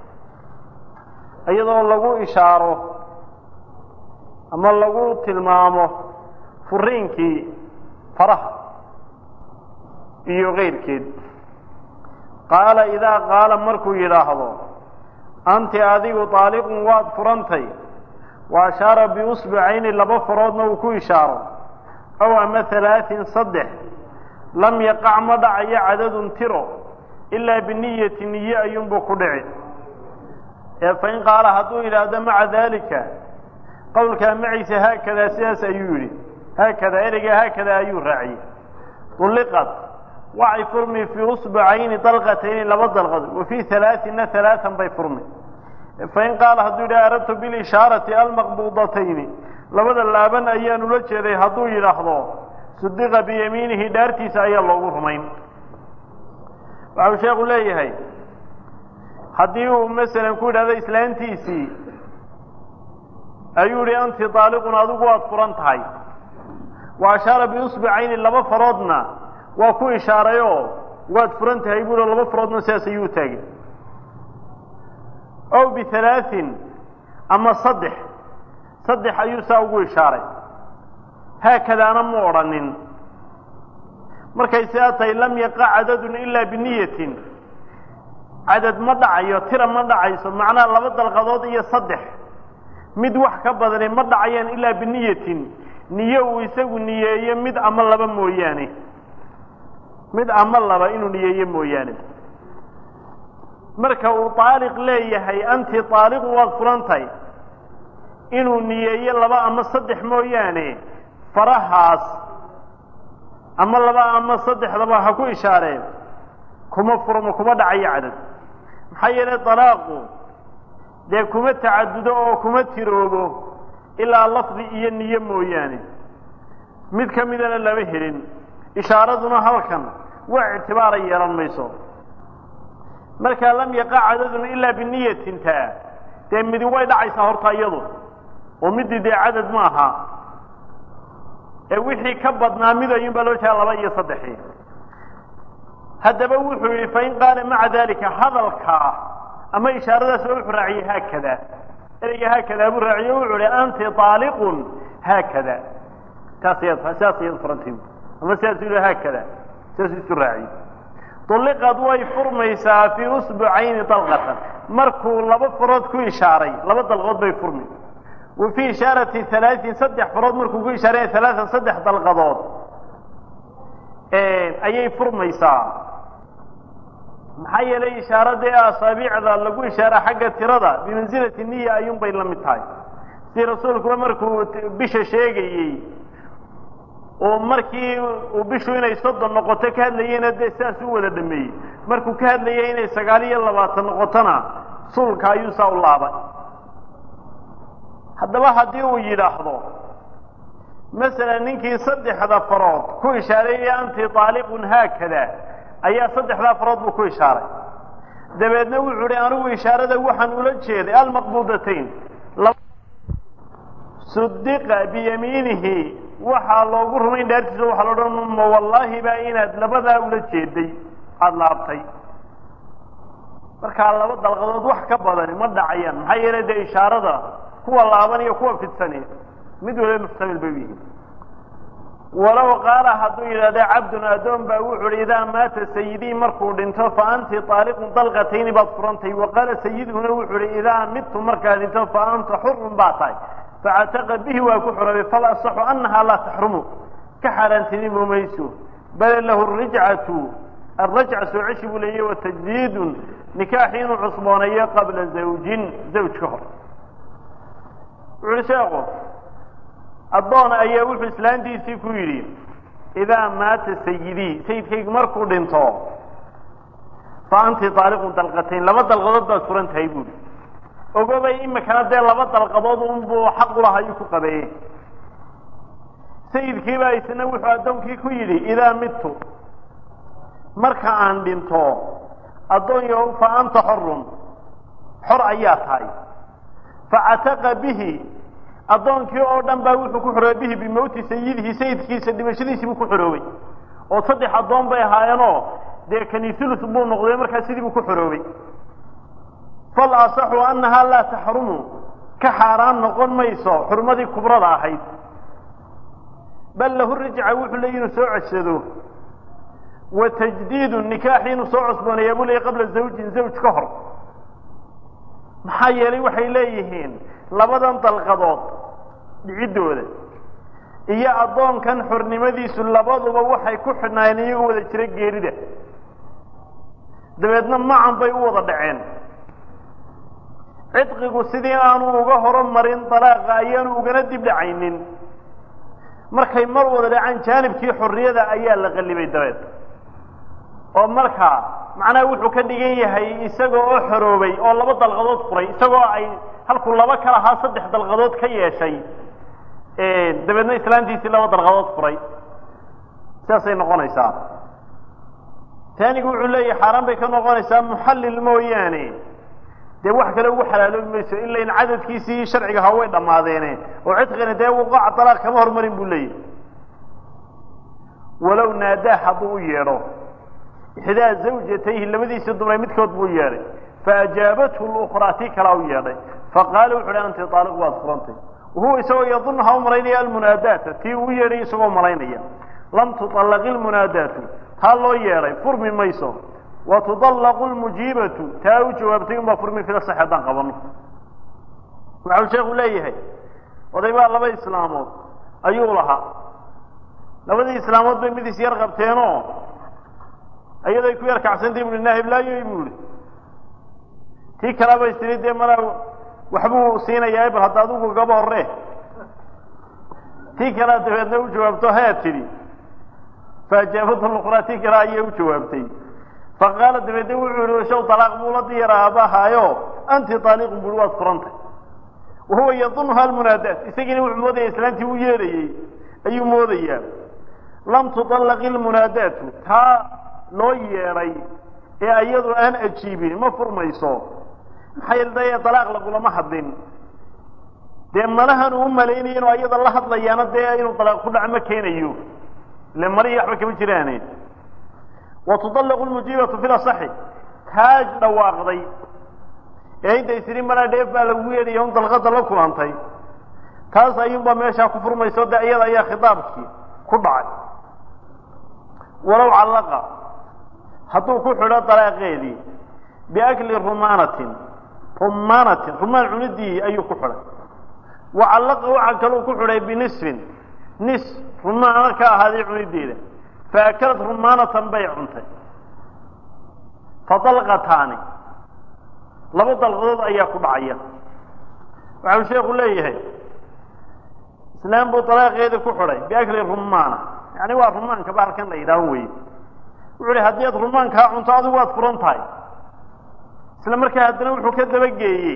iyadoo lagu ishaaro ama lagu tilmaamo furiinkii faraha iyo keyrkeed qaala idaa qaala markuu yidhaahdo anti adigu طaaliqun waad furantay wa ashaara biusbicayni laba faroodna uu ku ishaaro aw ama halaaثin saddex lam yaqac ma dhacayo cadadun tiro ilaa biniyati niye ayuunbuu ku dhici ee fain qaala hadduu yidhaahdo maca daalika qowlkaa maciisa haakadaa sidaas ayuu yidhi haakadaa ereygaa haakadaa ayuu raaciyey ulliqad waxay furmi fii usbacayni dalqatayni laba dalqad wa fii halaaثina halaaan bay furmi fain qaala hadduu yidhaha aradtu bilishaarati almaqbuudatayni labada laaban ayaan ula jeeday hadduu yidhaahdo sudiqa biyamiinihi dhaartiisa ayaa loogu rumayn waxau sheekhu leeyahay haddii uu masalan ku yidhahdo islaantiisii ayuu yihi anti daaliqun adigu waad furan tahay wa ashaara biusbicayni laba faroodna waa ku ishaarayoo waad furan tahay buu laba faroodna sidaas ayuu taagay ow bihalaaثin ama saddex saddex ayuu saa ugu ishaaray haakadaana mu odhanin markay sidaa tahay lam yaqa cadadun ilaa biniyatin cadad ma dhacayo tira ma dhacayso macnaha laba dalqadood iyo saddex mid wax ka badani ma dhacayaan ilaa biniyatin niye uu isagu niyeeyo mid ama laba mooyaane mid ama laba inuu niyeeyo mooyaane marka uu taaliq leeyahay anti taaliqu waad furantahay inuu niyeeyo laba ama saddex mooyaane farahaas ama laba ama saddexdaba ha ku ishaareen kuma furmo kuma dhacayo cadad maxaa yeelay dalaaqu dee kuma tacadudo oo kuma tiroobo ilaa lafdi iyo niyo mooyaane mid ka midana lama helin ishaaraduna halkan wax ictibaara yeelan mayso markaa lam yaqa cadadun ilaa biniyatin taa dee midi way dhacaysaa horta iyadu oo midii dee cadad ma aha ee wixii ka badnaa mid ayuun baa loo jeeda laba iyo saddexii haddaba wuxuu yidhi fain qaala maca dalika hadalkaa ama ishaaradaas oo wuxuu raaciyey haakada ereyga haakadaa buu raaciye wuxuu ihi anti aaliqun haakada taas ya sidaas iyad furantii ama sidaasuu yihi haakada sidaasuu isu raaciyey ulliqad way furmaysaa fii usbucayni dalqatan markuu laba farood ku ishaaray laba dalqood bay furmi wa fii ishaarati halaaثin saddex farood markuu ku ishaaray halaaan saddex dalqadood ayay furmaysaa maxaa yeelay ishaaradii asaabiicda lagu ishaara xagga tirada bimansilati niya ayuun bay la mid tahay si rasuulkuba markuu bisha sheegayey oo markii uu bishu inay soddon noqoto ka hadlayeyna dee sidaas u wada dhameeyey markuu ka hadlayay inay sagaal iyo labaatan noqotona sulka ayuu saa u laabay haddaba haddii uu yidhaahdo masalan ninkii saddexda farood ku ishaareeyay anti taaliqun haakada ayaa saddexdaa farood buu ku ishaaray dabeedna wuxuu hi anigu ishaarada waxaan ula jeeday almaqbuudatayn sudiqa biyamiinihi waxaa loogu rumayn dhaartiisa waxaa la odhan ma wallaahi baa inaad labadaa ula jeeday aada laabtay markaa laba dalqadood wax ka badani ma dhacayaan maxaa yeelay dee ishaarada kuwa laaban iyo kuwa fidsani mid waliba muxtamil bay u yihiin walow qaala hadduu yidhahda cabdun addoon baa wuxu uhi idaa maata sayidii markuu dhinto fa anti taaliqun dalqatayni baad furantay wa qaala sayidhuna wuxuu uhi idaa midtu markaa dhinto fa anta xurun baa tahay facataqa bihi waa ku xorobay fal asaxu annahaa laa taxrumu ka xaaraantinimo mayso bal lahu rijcatu arajca soo ceshi buu leeyahy wa tajdiidun nikaaxi inuu cusbooneeyo qabla zawjin zawj ka hor wuxu uhi sheekhu addoon ayaa wuxuu islaantiisii ku yidhi idaa maata sayidii sayidkaygu markuu dhinto fa anti daaliqun dalqatayn laba dalqadood baad furan tahay buuri ogobay imikana dee laba dalqadood unbuu xaq u laha ayuu ku qabeeyey sayidkiibaa isna wuxuu addoonkii ku yidhi idaa midtu marka aan dhinto addoonyo fa anta xorun xor ayaa tahay facataqa bihi addoonkii oo dhan baa wuxuu ku xoroobay bihi bimowti sayidihi sayidkiisa dhimashadiisii buu ku xoroobay oo saddex addoon bay ahaayeenoo dee kanisulus buu noqday markaa sidii buu ku xoroobay fal asaxu annahaa laa taxrumu ka xaaraan noqon mayso xurmadii kubrada ahayd bal lahu rajca wuxuu leeyi inuu soo codsado wa tajdiidu nikaaxi inuu soo cosbooneeya buu leeyay qabla zawjin zawj ka hor maxaa yeelay waxay leeyihiin labadan dalqadood dhiciddooda iyo addoonkan xornimadiisu labaduba waxay ku xidhnaayeen iyagoo wada jira geerida dabeedna macan bay u wada dhaceen cidqigu sidii aanu uga horomarin dalaaqa ayaanu ugana dib dhacaynin markay mar wada dhacaan jaanibkii xorriyada ayaa la qallibay dabeed oo markaa macnaha wuxuu ka dhigan yahay isaga oo xoroobay oo laba dalqadood furay isagoo ay halkuu laba ka lahaa saddex dalqadood ka yeeshay dabeedna islaantiisii laba dalqadood furay sidaasay noqonaysaa taanigu wuxuu leeyahay xaaraan bay ka noqonaysaa muxallil mooyaane dee wax kale ugu xalaaloobi mayso ila in cadadkiisii sharciga ha way dhammaadeene oo cidqina dee wuqaca dalaaq kama hormarin buu leeyahy walow naadaa hadduu u yeedho ixdaa zawjatayhi labadiisii dumray midkood buu yeedhay faajaabathu lukraa tii kalaa u yeedhay faqaala wuxu uhi anti aaliq waad furantay wahuwa isagoo yadunha u malaynaya almunaadaata tii uu yeedhay isagoo malaynaya lam tuطallaqi lmunaadaatu taa loo yeedhay furmi mayso wa tudallaqu lmujiibatu taa u jawaabtay unbaa furmi fila sax haddaan qabano waxau sheekhu leeyahay oday baa laba islaamood ayuu lahaa labadii islaamood bay mid is yar qabteenoo ayaday ku yar kacsantay bu naahiblaayoy bu ihi tii kalaba istiri dee mana waxbuu siinayaa bal hadda adigu gaba horre tii kalea dabeedna u jawaabto hee tidhi faajaabathu luqraa tii kale ayay u jawaabtay faqaala dabeedna wuxuu yihi shaw talaaq buu la diyara aabahaayo anti taaliqun bui waad furantay wahuwa yadunha almunaadaat isagiina wuxuu moodaya islaantii u yeedhayey ayuu moodayaa lam tuطallaqi lmunaadaatu taa loo yeedhay ee iyadu aan ajiibin ma furmayso maxaa yeele dee dalaaq lagulama hadlin dee malahan uu malaynayo inuu ayada la hadlayaana dee inuu dalaaq ku dhaco ma keenayo ile marihi waxba kama jiraane wa tudallaqu lmujiibatu fil asaxi taaj dhawaaqday ee intay tiri maraa dheef baa lagu yeedhaya un dalqada la kulantay taas ayuunbaa meeshaa ku furmayso dee iyada ayaa khitaabkii ku dhacay walow callaqa hadduu ku xidho dalaaqeedii biakli rumaanatin rumaanatin rumaan cunidii ayuu ku xidhay wa callaqa waxa kaluu ku xidhay binisfin nis rumaana ka ahaaday cunideeda faakalad rumaanatan bay cuntay fadalqataani laba dalqadood ayaa ku dhacaya waxau sheekhu leeyahay islaam buu dalaaqeedii ku xidhay biakli rumaana yani waa rumaanka bahalkan la yidhaaho wey wuxu uhi haddii aad rumaankaa cunto adigu waad furan tahay isla markaa haddana wuxuu ka dabageeyey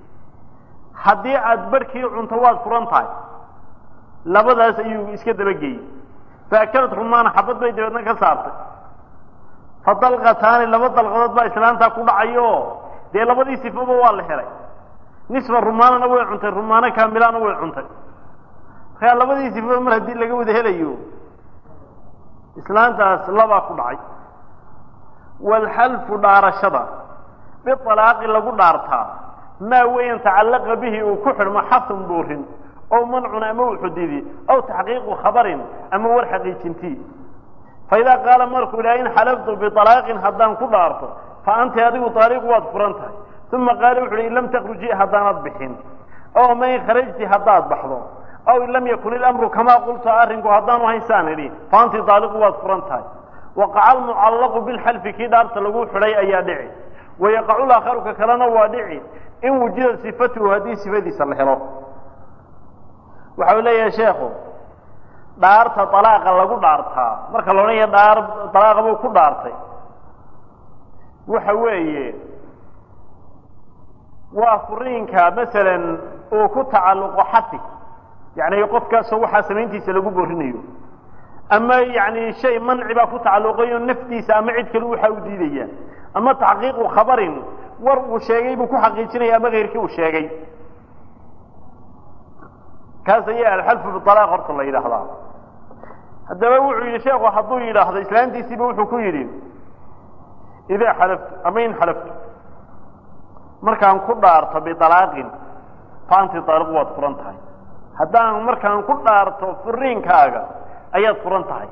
haddii aad barhkii cunto waad furan tahay labadaas ayuu iska dabageeyey faakalad rumaana xabad bay dabeedna ka saartay fadalqataani laba dalqadood baa islaantaa ku dhacayo dee labadii sifaba waa la helay nisfa rumaanana way cuntay rumaano kaamilaana way cuntay markaa labadii sifaba mar haddii laga wada helayo islaantaas labaa ku dhacay waalxalfu dhaarashada bialaaqi lagu dhaartaa maa weyan tacallaqa bihi uu ku xidhmo xasun boorin ow mancun ama u xudidi aw taxqiiqu khabarin ama war xaqiijintii faidaa qaala markuu idhaha in xalaftu bialaaqin haddaan ku dhaarto fa anti adigu taaliqu waad furan tahay uma qaala wuxu uhi in lam takruji haddaanad bixin ow ma in kharajti haddaad baxdo aw in lam yakun ilamru kamaa qultu arrinku haddaanu haysaan idhi fa anti daaliqu waad furan tahay waqaca almucallaqu bilxalfi kii dhaarta lagu xidhay ayaa dhici wayaqacu laakharu ka kalena waa dhici in wujida sifatuhu haddii sifadiisa la helo waxa uu leeyahay sheekhu dhaarta dalaaqa lagu dhaartaa marka la odhanaya dhaar dalaaqa buu ku dhaartay waxa weeye waa furiinka masalan uu ku tacalluqo xati yacni qofkaasoo waxaa samayntiisa lagu borinayo ama yani shay manci baa ku tacalluqayo naftiisa ama cid kale waxa u diidaya ama taxqiiqu khabarin war uu sheegay buu ku xaqiijinaya ama keyrkii uu sheegay kaas ayaa alxalfu bialaaq horta la yidhaahdaa haddaba wuxuu yidhi sheekhu hadduu yidhaahdo islaantiisiiba wuxuu ku yidhi idaa xalaftu ama in xalaftu markaan ku dhaarto bialaaqin fa anti aaliqu waad furan tahay haddaan markaan ku dhaarto furiinkaaga ayaad furan tahay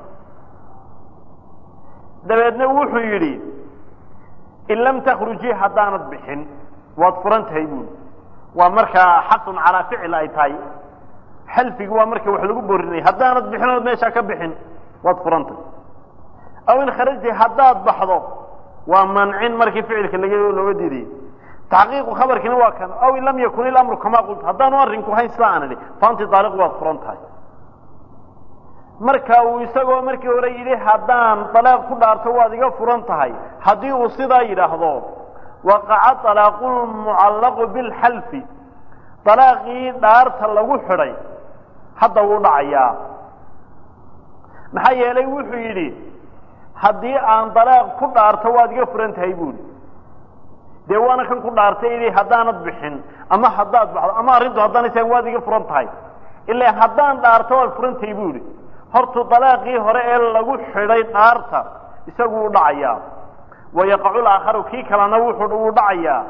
dabeedna wuxuu yidhi in lam takhrujii haddaanad bixin waad furan tahay buuli waa markaa xaqun calaa ficil ay tahay xalfigi waa marka wax lagu borinaya haddaanad bixin ood meeshaa ka bixin waad furan tahay aw in kharajti haddaad baxdo waa mancin markii ficilka laga looga diidayay taxqiiqu khabarkiina waa kan aw in lam yakun ilamru kamaa qultu haddaanu arrinku hayn sida aan idhi faanti daaliq waad furan tahay marka uu isagoo markii hore yidhi haddaan dalaaq ku dhaarto waad iga furan tahay haddii uu sidaa yidhaahdo waqaca alaaqulmucallaqu bilxalfi dalaaqii dhaarta lagu xidhay hadda wuu dhacayaa maxaa yeelay wuxuu yidhi haddii aan dalaaq ku dhaarto waad iga furan tahay buuli dee waana kan ku dhaartay idhi haddaanad bixin ama haddaad baxdo ama arrintu haddaan isaga waad iga furan tahay ilaa haddaan dhaarto waad furan tahay buuli hortu dalaaqii hore ee lagu xidhay dhaarta isagu u dhacayaa wayaqacu laakharu kii kalena wuxuu uu dhacayaa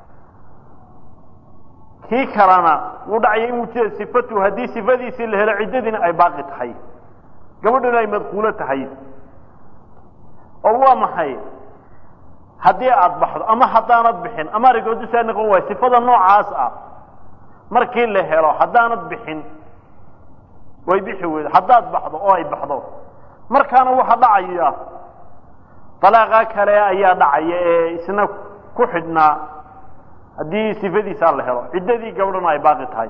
kii kalena wuu dhacaya in wujida sifatu haddii sifadiisii la helo ciddadiina ay baaqi tahay gabadhuna ay madkuulo tahay oo waa maxay haddii aada baxdo ama haddaanad bixin ama arigoodu saa noqon waayo sifada noocaas ah markii la helo haddaanad bixin way bixi weydo haddaad baxdo oo ay baxdo markaana waxa dhacaya dalaaqa kale ayaa dhacaya ee isna ku xidhnaa haddii sifadiisaa la helo ciddadii gabdhana ay baaqi tahay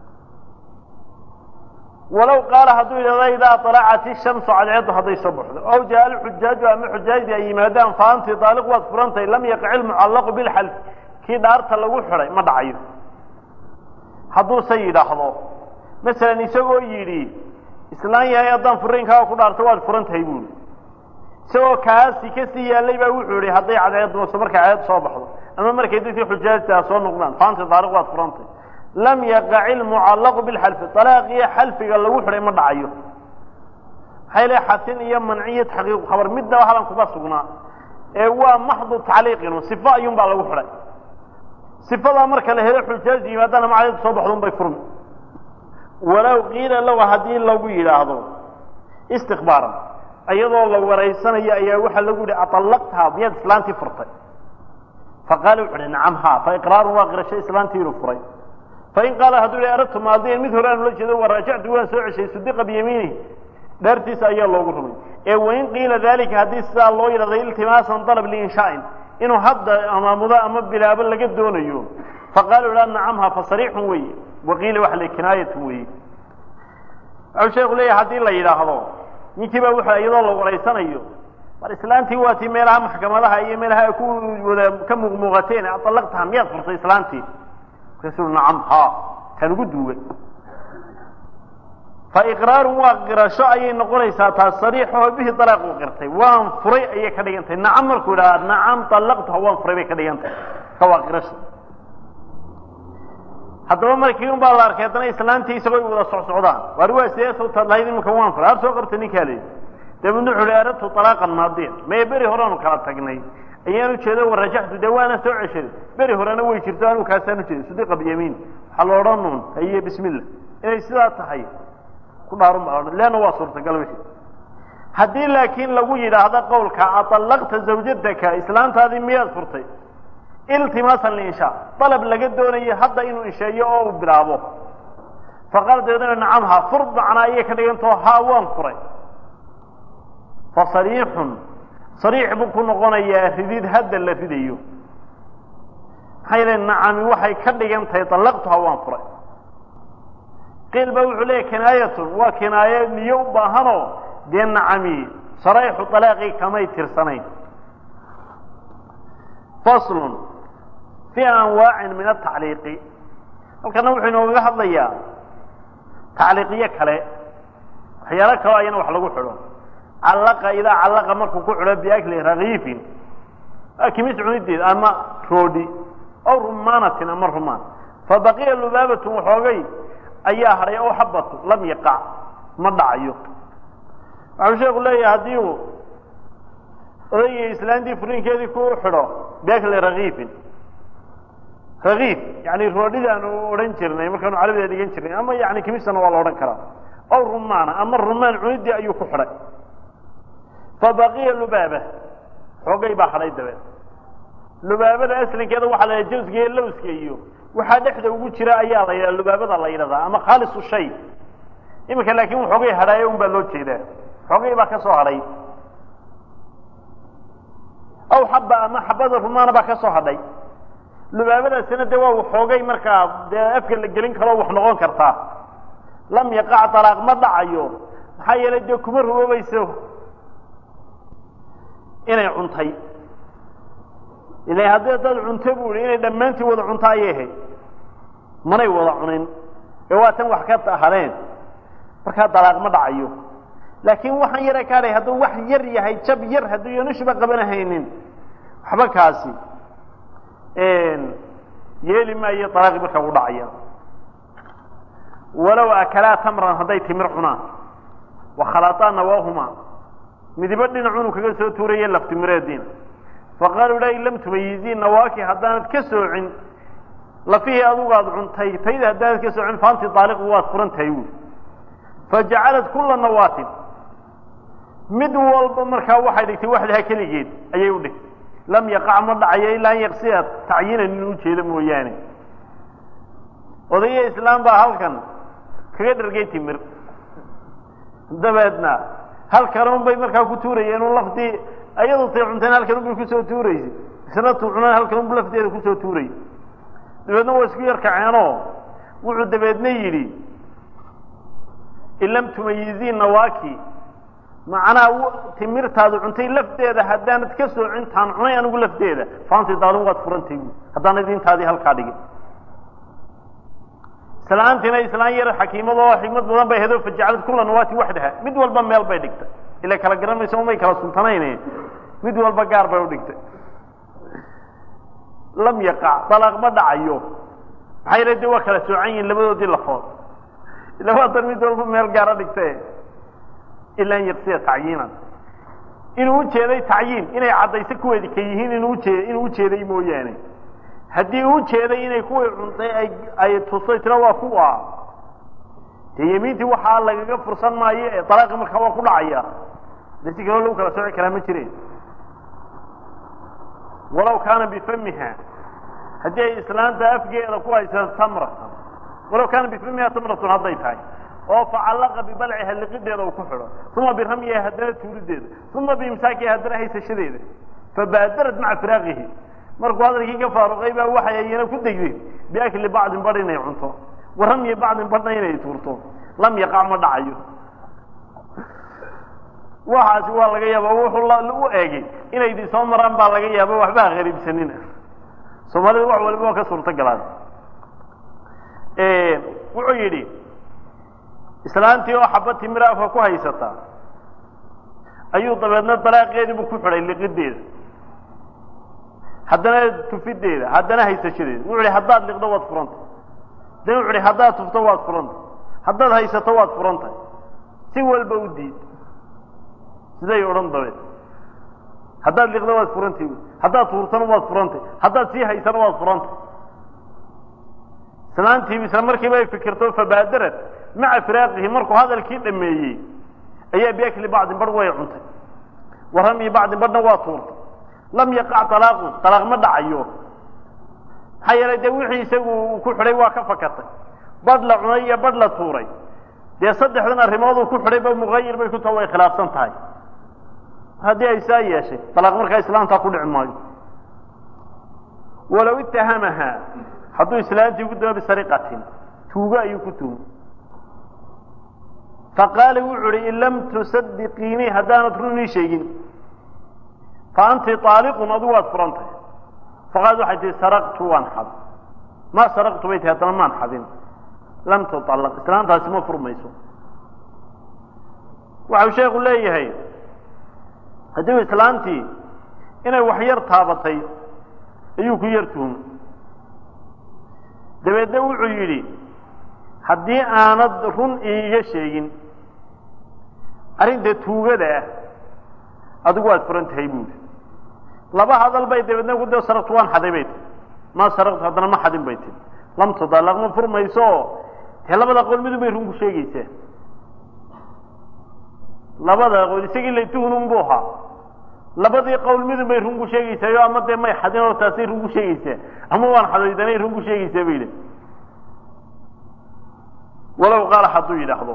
walow qaala hadduu yidhahdo idaa alacat ishamsu cadceeddu hadday soo baxdo ow jaa alxujaaju ama xujaajdi ay yimaadaan fa anti daaliq waad furantahay lam yaqic ilmucallaqu bilxalf kii dhaarta lagu xidhay ma dhacayo hadduuse yidhaahdo masalan isagoo yidhi islaan yahay haddaan furiinkaaga ku dhaarto waad furan tahay buuli isagoo kaasi kasii yaallay baa wuxuu yihi hadday cadceedduso markay cadceed soo baxdo ama markay dadkii xujaajtaa soo noqdaan faanti daaliq waad furantay lam yaqac ilmucallaqu bilxalfi dalaaqiyo xalfiga lagu xidhay ma dhacayo maxay le xasin iyo manciyo taxqiiqu khabar midnaba halan kuma sugnaa ee waa maxdu tacliiqinu sifo ayuun baa lagu xidhay sifadaa marka la helo xujaaj yimaadana ma cadceed soo baxdo un bay furmi walow qiila lahu haddii lagu yidhaahdo istikbaaran iyadoo la waraysanayo ayaa waxaa lagu yihi aطalaqtaha miyaad islaantii furtay faqaala wuxu uhi nacam ha faiqraarun waa qirasho islaantii inuu furay fain qaala hadduu yihi aradtu maadiyan mid hore aan ula jeedo waraajactu waan soo ceshay sudiqa biyamiinihi dhaartiisa ayaa loogu rumay ee wain qiila dalika haddii sidaa loo yidhahday iltimaasan dalab liinshaain inuu hadda amaamudo ama bilaabo laga doonayo faqaala ha nacam ha fasariixun weeye waqiila waxa le kinaayatun weeye wuxuu sheeku leeyahay haddii la yidhaahdo ninkii baa wuxuu iyadoo la waraysanayo mar islaantii waa tii meelaha maxkamadaha iyo meelaha ay ku wada ka muuqmuuqateen aطalaqtaha miyaad furtay islaantii markaasuu nacam ha kaan ugu duugay faiqraarun waa qirasho ayay noqonaysaa taas sariixaho bihi dalaaq uu qirtay waan furay ayay ka dhigan tahay nacam markuu idhaha nacam طalaqtaha waan furay bay ka dhigan tahay ka waa qirasho haddaba markii un baa la arkay haddana islaantii isagoo wada socsocdaan waar waa sidee sawtaad lahayd iminka waan furay har soo qabta ninkaa leyi dabeedna wuxu uhi aradtu alaaqan maadiyan maye beri horeanu kala tagnay ayaan ujeedo warajaxtu dee waana soo ceshaday beri horena way jirto anuu kaasaan ujeeday sudiqa biyamiin waxaa la odhan uun haye bismillah inay sidaa tahay ku dhaarun baa odhan leanna waa suurtagal wixii haddii laakiin lagu yidhaahdo qowlka aطalaqta zawjataka islaantaadii miyaad furtay iltimaasan liinshaa dalab laga doonayo hadda inuu insheeyo oo uu bilaabo faqaala dabeedna nacam ha fur macnaa ayay ka dhigantao ha waan furay fa sariixun sariix buu ku noqonayaa ridid hadda la ridayo maxaa yeele nacami waxay ka dhigan tahay dallaqtuha waan furay qiil ba wuxuu leeyahy kinaayatun waa kinaayo niyo u baahanoo dee nacami sarayxu alaaqii kamay tirsanayn faslun fii anwaacin min atacliiqi halkana wuxuu inoogaga hadlayaa tacliiqiyo kale waxyaalo kaloo ayana wax lagu xidho callaqa idaa callaqa markuu ku xidho biakli rakiifin kimis cunideed ama roodhi aw rumaanatin ama rumaan fabaqiya lubaabatun waxoogay ayaa hadhay aw xabatu lam yaqac ma dhacayo waxau sheeku leeyahay haddii uu odayga islaantii furinkeedii ku xidho biakli rakiifin rakiif yani roodhidaanu odhan jirnay markaanu carabida dhigan jirnay ama yani kimisana waa la odhan karaa aw rumaana ama rumaan cunidii ayuu ku xidhay fabaqiya lubaaba xoogay baa hadhay dabeed lubaabada aslinkeeda waxaa la yidhaha jawsga iyo lowska iyo waxaa dhexda ugu jira ayaa la yidhaha lubaabada la yidhahdaa ama khaalisu shay iminka laakiin waxoogay hadhaayo un baa loo jeedaa xoogay baa ka soo hadhay aw xaba ama xabada rumaana baa ka soo hadhay lubaabadaasina dee waa waxoogay markaa dee afka la gelin karo wax noqon kartaa lam yaqac dalaaq ma dhacayo maxaa yeelay dee kuma ruboobayso inay cuntay ila haddii dad cunto bu ihi inay dhammaantii wada cunto ayay ahayd manay wada cunin ee waa tan wax ka hadheen markaa dalaaq ma dhacayo laakiin waxaan yara kaadhay hadduu wax yar yahay jab yar hadduu yanushuba qabanahaynin waxba kaasi yeeli maayo dalaaqii markaa u dhacaya walow akalaa tamran hadday timir cunaan wakhalaataa nawaahumaa midibo dhinacunu kaga soo tuuraye laftimireediina faqaaluu la in lam tumayiziin nawaaki haddaanad ka soocin lafihii adugu aada cuntay tayda haddaanad ka soocin faanti daaliqu waad furan tahay wuuli fajacalad kula nawaatin mid walba markaa waxay dhigtay waxdaha keligeed ayay u dhigtay lam yaqac ma dhacayo ilaa an yaqsiya tacyiinan inuu ujeedo mooyaane odaya islaam baa halkan kaga dhargay timir dabeedna halkanun bay markaa ku tuurayeen un laftii ayadu tay cunteen halkanun bay kusoo tuuraysay isna tuu cunaan halkanunbu lafteeda kusoo tuurayy dabeedna waa isku yar kaceenoo wuxuu dabeedna yidhi in lam tumayiziin nawaaki macnaa timirtaadu cuntay lafteeda haddaanad ka soocin taan cunay anigu lafteeda faanti daalin waad furantay bu haddaanad intaadii halkaa dhigin islaantiina islaan yar xakiimad oo xikmad badan bay hedo fajacalad kula nawaati waxdaha mid walba meel bay dhigtay ila kala garan mayso umay kala suntanayne mid walba gaar bay udhigtay lam yaqac dalaaq ma dhacayo maxaa yala de waa kala soocan yihin labadoodii lafood ila waa dan mid walba meel gaara dhigtae ila an yaqsiya tacyiinan inuu ujeeday tacyiin inay caddayso kuweedi ka yihiin inuu ujeed inuu ujeeday mooyaane haddii uu jeeday inay kuwii cuntay ay ay tusay tira waa kuwa dee yemiintii waxaa lagaga fursan maayo ee dalaaqi markaa waa ku dhacaya de si kaloo lagu kala sooci karaa ma jireen walaw kaana bifamiha haddii ay islaanta afgeeda ku haysato tamratan walaw kaana bifamiha tamratun hadday tahay oo facallaqa bibalciha liqideeda uu ku xidho uma biramyiha haddana tuurideeda uma biimsaakiha haddana haysashadeeda fabaadarad maca firaaqihi markuu hadalkii ka faaruqay baa waxay ayana ku degdeen biakli bacdin badh inay cunto wa ramyi bacdin badhna inay tuurto lam yaqac ma dhacayo waxaasi waa laga yaaba wuxuu u eegay inay idin soo maraan baa laga yaaba waxba ha qariibsanina soomaalida wax waliba waa ka suurto galaan wuxuu yidhi islaantii oo xaba timira afka ku haysata ayuu dabeedna dalaaqeediibu ku xidhay liqideeda haddana tufideeda haddana haysashadeeda wuxu hi haddaad liqdo waad furanta haddana wuxu hi haddaad tufto waad furanta haddaad haysato waad furantay si walba u diid siday odhan dabeed haddaad liqdo waad furantay haddaad tuurtana waad furantay haddaad sii haysana waad furantay islaantii isla markiiba ay fikirto fabaadarad maca firaaqihi markuu hadalkii dhameeyey ayaa biakli bacdin badh way cuntay wa ramyi bacdin badhna waa tuurtay lam yaqac alaaqun alaaq ma dhacayo maxaa yeelay dee wixii isagu uu ku xidhay waa ka fakatay badh la cunay iyo badh la tuuray dee saddexdan arrimooduu ku xidhay ba muqayir bay ku taha way khilaafsan tahay haddii ay saa yeeshay alaaq markaa islaamtaa ku dhici maayo walow itahamaha hadduu islaantii ku dama bisariqatin tuugo ayuu ku tuhmay faqaala wuxuu uhi in lam tusadiqiinii haddaanad run ii sheegin fa anti aaliqun adigu waad furan tahay faqaalad waxay tihi saraqtu waan xad ma saraqtu bay tihi haddana maan xadin lam tuallaq islaantaasi ma furmayso waxau sheekhu leeyahay haddii islaantii inay wax yar taabatay ayuu ku yar tuhum dabeedna wuxuu yidhi haddii aanad run iiga sheegin arrinta tuugada ah adigu waad furan tahay buuri laba hadal bay dabeedna ku da saraqtu waan xaday bay tii ma saraqtu haddana ma xadin bay tii lam tudallaq ma furmayso dee labada qowl midun bay run ku sheegaysaa labada qowl isagii la tuhunun buu ahaa labadii qowl midun bay run ku sheegaysaayo ama dee may xadin oo taasay run ku sheegaysaa ama waan xadaydanay run ku sheegaysaa bay yidhi walow qaala hadduu yidhaahdo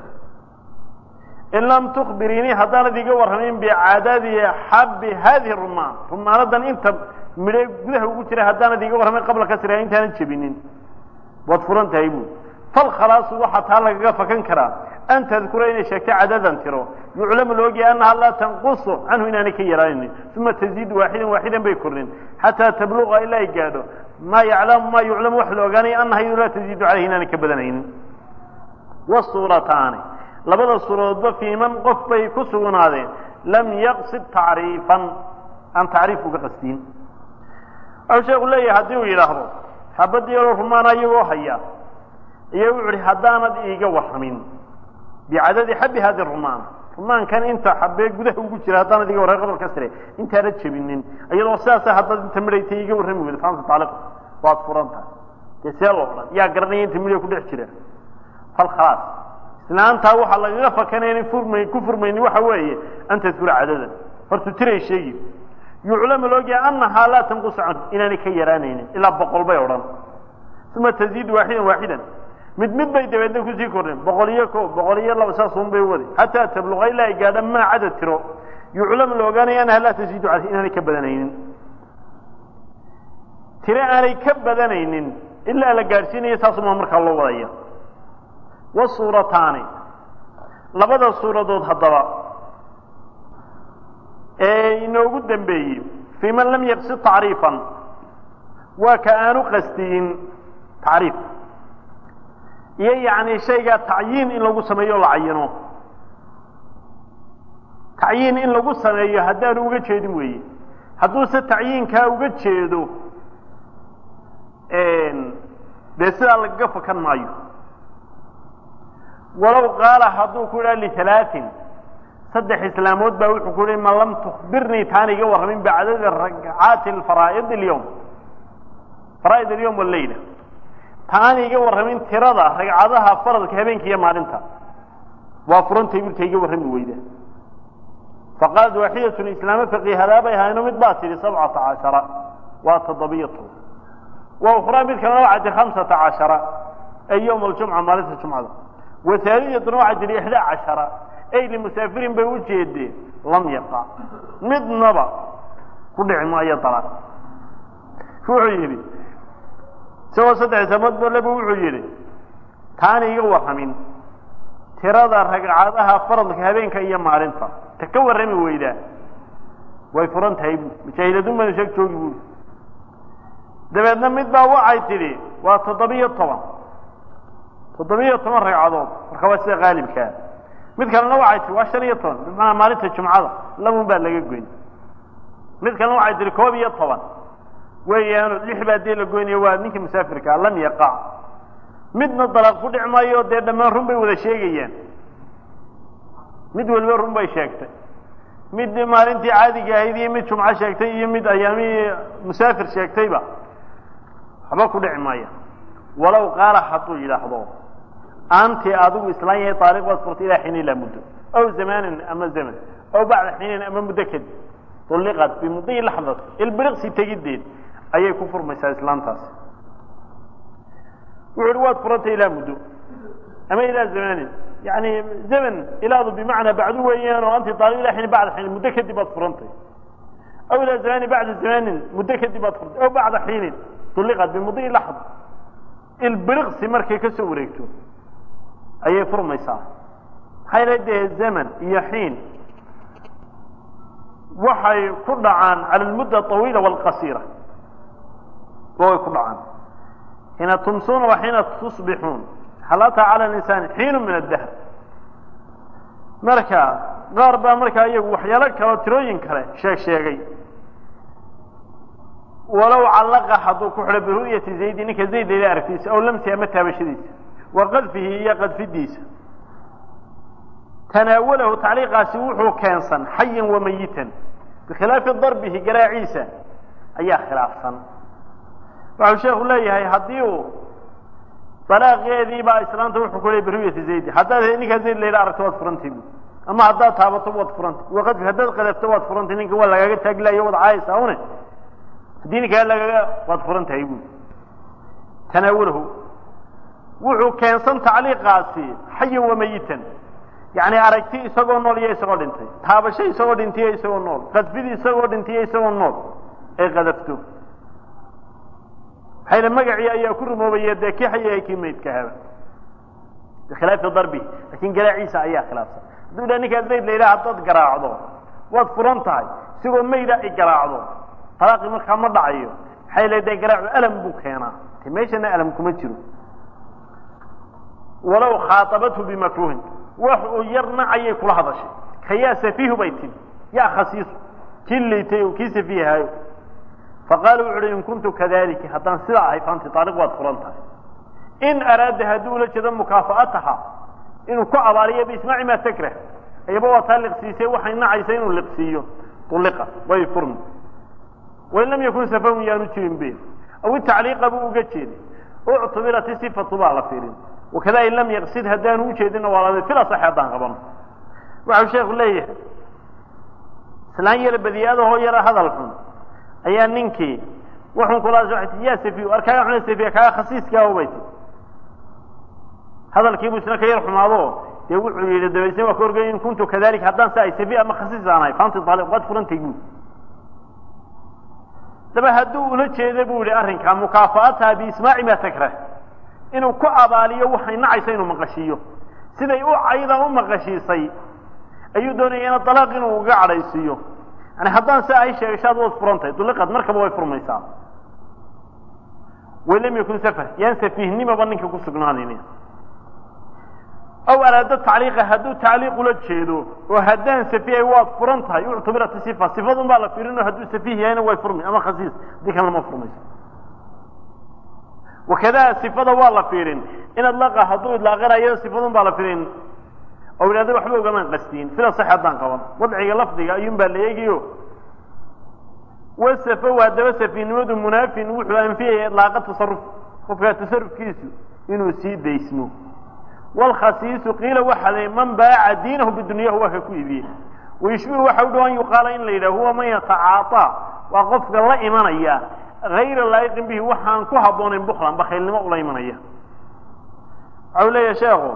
in lam tukbiriinii haddaanad iga warramin bicaadadi xabbi hadihi rumaan rumaanadan inta midhe gudaha ugu jira haddaanad iga warramin qabla kasriha intaanan jebinin waad furan tahay buui falkhalaasu waxaa taa lagaga fakan karaa an tadkura inay sheegto cadadan tiro yuclamu laogyahay annaha laa tanqusu canhu inaanay ka yaraanaynin uma taziidu waaxidan waaxidan bay kornin xataa tabluqa ilaa ay gaadho maa yaclamu maa yuclamu wax la ogaanaya annaha iyadu laa taziidu caleyhi inaanay ka badanaynin wasuurataani labada suuradoodba fii man qof bay ku sugnaadeen lam yaqsid tacriifan aan tacriif uga qastiin waxau sheeku leeyahay haddii uu yidhaahdo xabadii yaroo rumaana iyagoo haya iyo wuxu uhi haddaanad iiga warramin bicadadi xabi hadi rumaan rumaankan inta xabee gudaha ugu jira haddaanad iga warramin qabal kasre intaanad jebinin iyadoo sidaasa haddaad inta midhaytay iiga warrami weydo faanta taaliq waad furan tahay dee see loo odhan yaa garanaya inta midha ku dhex jira falkhalaas islaantaa waxaa lagaga fakanaya inay furmay ku furmayni waxa weeye an tadkura cadadan hortu tiray sheegi yuclamu laogyahay annahaa laa tanqusu canhu inaanay ka yaraanaynin ilaa boqol bay odhan uma taziidu waaxidan waaxidan mid mid bay dabeedna kusii kordheen boqol iyo ko boqol iyo laba saasun bay wadi xataa tabluqa ilaa ay gaadha maa cadad tiro yuclamu la ogaanaya annaha laa taziidu caleyh inaanay ka badanaynin tiro aanay ka badanaynin ilaa la gaadhsiinayo saasumaa markaa loo wadaya wasuurataani labada suuradood haddaba ee inoogu dambeeyey fii man lam yaqsid tacriifan waa ka aanu qasdiyin tacriif iyo yacni shaygaa tacyiin in lagu sameeyo o la cayino tacyiin in lagu sameeyo haddaanu uga jeedin weeye hadduuse tacyiinkaa uga jeedo dee sidaa lagaga fakan maayo walow qaala hadduu ku idhaha lialaatin saddex islaamood baa wuxuu ku yihi ma lam tukbirnii taan iga warramin bicadadi ragcaati faraa'id اlyowm faraa'id alyowm waleyla taan iga warramin tirada ragcadaha faradka habeenka iyo maalinta waa furantay birta iga warrami weyda faqaalat waaxidatun islaamo faqiihadaa bay ahayno mid baa tidhi sabcata cashara waa toddobiyo toban wa ukhraa mid kalena waxaa tihi hamsata cashara ay yowm aljumca maalinta jumcada waaaliyatuna waxaa tihi ixdaa cashara ay limusaafirin bay u jeedeen lam yaqac midnaba ku dhici maayo dalan wuxuu yidhi isagoo saddex samood baleba wuxuu yidhi taana iga warramin tirada ragcadaha faradka habeenka iyo maalinta ta ka warrami weydaa way furan tahay bu mujaahidaduun bana sheeg joogi buui dabeedna mid baa waxay tidhi waa toddobiyo toban toddobiyo toban ragcadood marka waa sida qaalibkaa mid kalena waxay tihi waa shan iyo toban bimacnaa maalinta jumcada labun baa laga goyn mid kalena waxay tihi koob iyo toban weeyaano lix baa dee la goynaya waa ninka musaafirkaa lam yaqac midna dalaaq ku dhic maayo dee dhammaan run bay wada sheegayaan mid waliba run bay sheegtay mid maalintii caadiga ahayd iyo mid jumco sheegtay iyo mid ayaamihii musaafir sheegtayba waxba ku dhici maaya walow qaala hadduu yidhaahdo anti adigu islaan yahay taariq baad furtay ilaa xiin ilaa muddo aw zamanin ama zaman aw bacda xiinin ama muddo kadib ulliqat bimudii laxdat ilbiriqsi tegiddeed ayay ku furmaysaa islaantaasi wuxu uhi waad furantay ilaa muddo ama ilaa zamanin yani zaman ilaadu bimacnaa bacdu weeyaan oo anti taariq ilaa xiin bacda xiinin muddo kadib baad furantay aw ilaa zamanin bacda zamanin muddo kadib baad furtay aw bacda xiinin ulliqat bimudii laxda ilbiriqsi markay ka soo wareegto ayay furmaysaa maxay la dee zaman iyo xiin waxay ku dhacaan cala almudda aطawiila wاlqasiira way ku dhacaan xiina tumsuuna wa xiina tusbixuun halata cala linsani xiinu min addahr marka qaar baa markaa iyagu waxyaalo kaleo tirooyin kale sheeg sheegay walow callaqa hadduu ku xidho biru'yati zaydi ninka zayd layla aragtiisa aw lamsi ama taabashadiisa wa qadfihi iyo qadfidiisa tanaawalahu tacliiqaasi wuxuu keensan xayan wa mayitan bikhilaafi darbihi garaaciisa ayaa khilaafsan waxau sheekhu leeyahay haddii uu dalaaqeediibaa islaanta wuxuu ku leeyay biru'yati zaydi haddaad ninkaa zayd layla aragto waad furantay bu ama haddaad taabato waad furantay wa qadfi haddaad qadafto waad furantay ninka waa lagaaga taaglayo wad caayaysaa une haddii ninkaa lagaga waad furan tahay buuli tanaawalahu wuxuu keensan tacliiqaasi xayan wa mayitan yacni aragti isagoo nool iyo isagoo dhintay taabasho isagoo dhintiyo isagoo nool qadfidi isagoo dhintiyo isagoo nool ay qadafto maxayla magacii ayaa ku rumoobaya dee kii xaya kii maydka haba bikhilaafi darbi laakin garaaciisa ayaa khilaafsan hadduu idhaha ninkaa zayd la yidhaha haddaad garaacdo waad furan tahay isigoo mayda ay garaacdo talaaqii markaa ma dhacayo maxay le dee garaacu alam buu keenaa te meeshana alam kuma jiro walow khaaطabathu bimakruhin wax uu yar nacayay kula hadashay ka yaa safiihu bay timi yaa khasiisu kii liitay o kii safiihaayo faqaala wuxu uhi in kuntu kadalika haddaan sidaa ahay faanti taariq waad furan tahay in araada hadduu ula jeedo mukaafa'ataha inuu ku abaaliyo biismaaci maa takrah ayaba waa taa liqsiisay waxay nacaysa inuu liqsiiyo uliqa way furmi wain lam yakun safahun yaanu jirin be aw itacliiqa buu uga jeeday uctubirat isifatu baa la fiirin wakada in lam yaqsid haddaanu ujeedinna waa lami fil asaxi haddaan qabano waxau sheekhu leeyahay islaan yar badiyaadahoo yara hadal xun ayaa ninkii wuxun kulaas waay tii yaa safiy ar kaaga xuna safiya kaaga khasiiskaaho bay ti hadalkiibuu isna ka yar xumaado dee wuxuu yidhi dabaysna waa ka orgay in kuntu kadalika haddaan sa ay safiy ama khasiis aan ahay faanti taaliq waad furantay buuli daba hadduu ula jeedo bu yihi arrinkaa mukaafa'ataha biismaaci maa takrah inuu ku abaaliyo waxay nacaysa inuu maqashiiyo siday u cayda u maqashiisay ayuu doonaya ina dalaaq inuu uga cadhaysiiyo yani haddaan si ay sheegashaad waad furantahay duliqad markaba way furmaysaa wain lam yakun safar yaan safiihnimaba ninka ku sugnaanayni aw araado tacliiqa hadduu tacliiq ula jeedo oo haddaan safihay waad furan tahay uctubirat sifa sifadun baa la fiirin oo hadduu safiih yahayna way furmi ama khasiis haddii kalena ma furmayso wakada sifada waa la fiirin in adlaqa hadduu idlaaqanayo sifadun baa la fiirin oo idhahdo waxba ugamaan qastiin sida sax haddaan qaban wadciga lafdiga ayuun baa la eegiyo wasafow haddaba safiihnimadu munaafin wuxuu anfiyaya idlaaqa tasaruf qofka tasarufkiisu inuu sii daysmo wlkhasiisu qiila waxa la man baaca diinahu bidunyahu waa ka ku iibiyey wayushbihu waxa u dhow an yuqaala in la yidhah huwa man yatacaaطaa waa qofka la imanaya hayra laa'iqin bihi waxaan ku habboonayn buklan bakhaylnimo ula imanaya waxau leeyahay sheekhu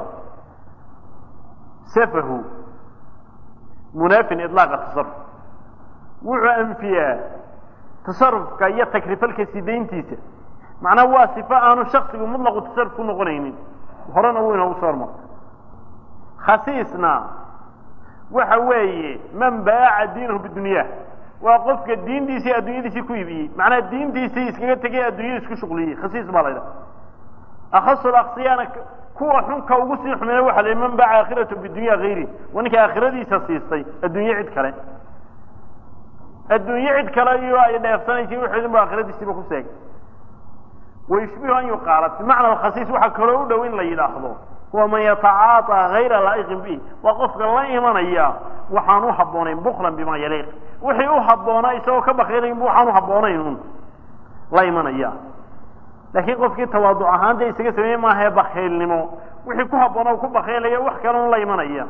safahu munaafin iطlaaqa tasaruf wuxuu anfiyaa tasarufka iyo takrifalka sidayntiisa macnaa waa sifo aanu shaksigu mutlaqu tasaruf ku noqonaynin horena wuu inoogu soo hormar khasiisna waxa weeye man baaca diinahu bidunya waa qofka diintiisii addunyadiisii ku iibiyey macnaha diintiisii iskaga tegay addunyada isku shuqliyey khasiis baa la ydhaha akhasu aksiyana kuwa xunka ugu sii xumeeya waxa la man baaca aakhiratu bidunya hayri waa ninka aakhiradiisa siistay adduunye cid kale adduunye cid kale iyo ay dheefsanaysay wixeedin ba aakhiradiisiiba ku seegay wayushbihu an yuqaala bimacna alkhasiis waxaa kaloo u dhow in la yidhaahdo huwa man yatacaaطaa hayra laa'iqin bih waa qofka la imanaya waxaan u habboonayn buklan bima yaliiq wixii u habboonaa isagoo ka bakaylayn waxaan u habboonayn un la imanaya laakiin qofkii tawaaduc ahaan dee isaga sameeye maahae bakaylnimo wixii ku habboona ku bakaylaya wax kale un la imanaya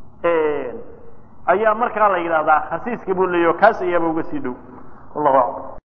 ayaa markaa la yidhahdaa khasiiska buu leeyaho kaas ayaaba uga sii dhow wallahu aclam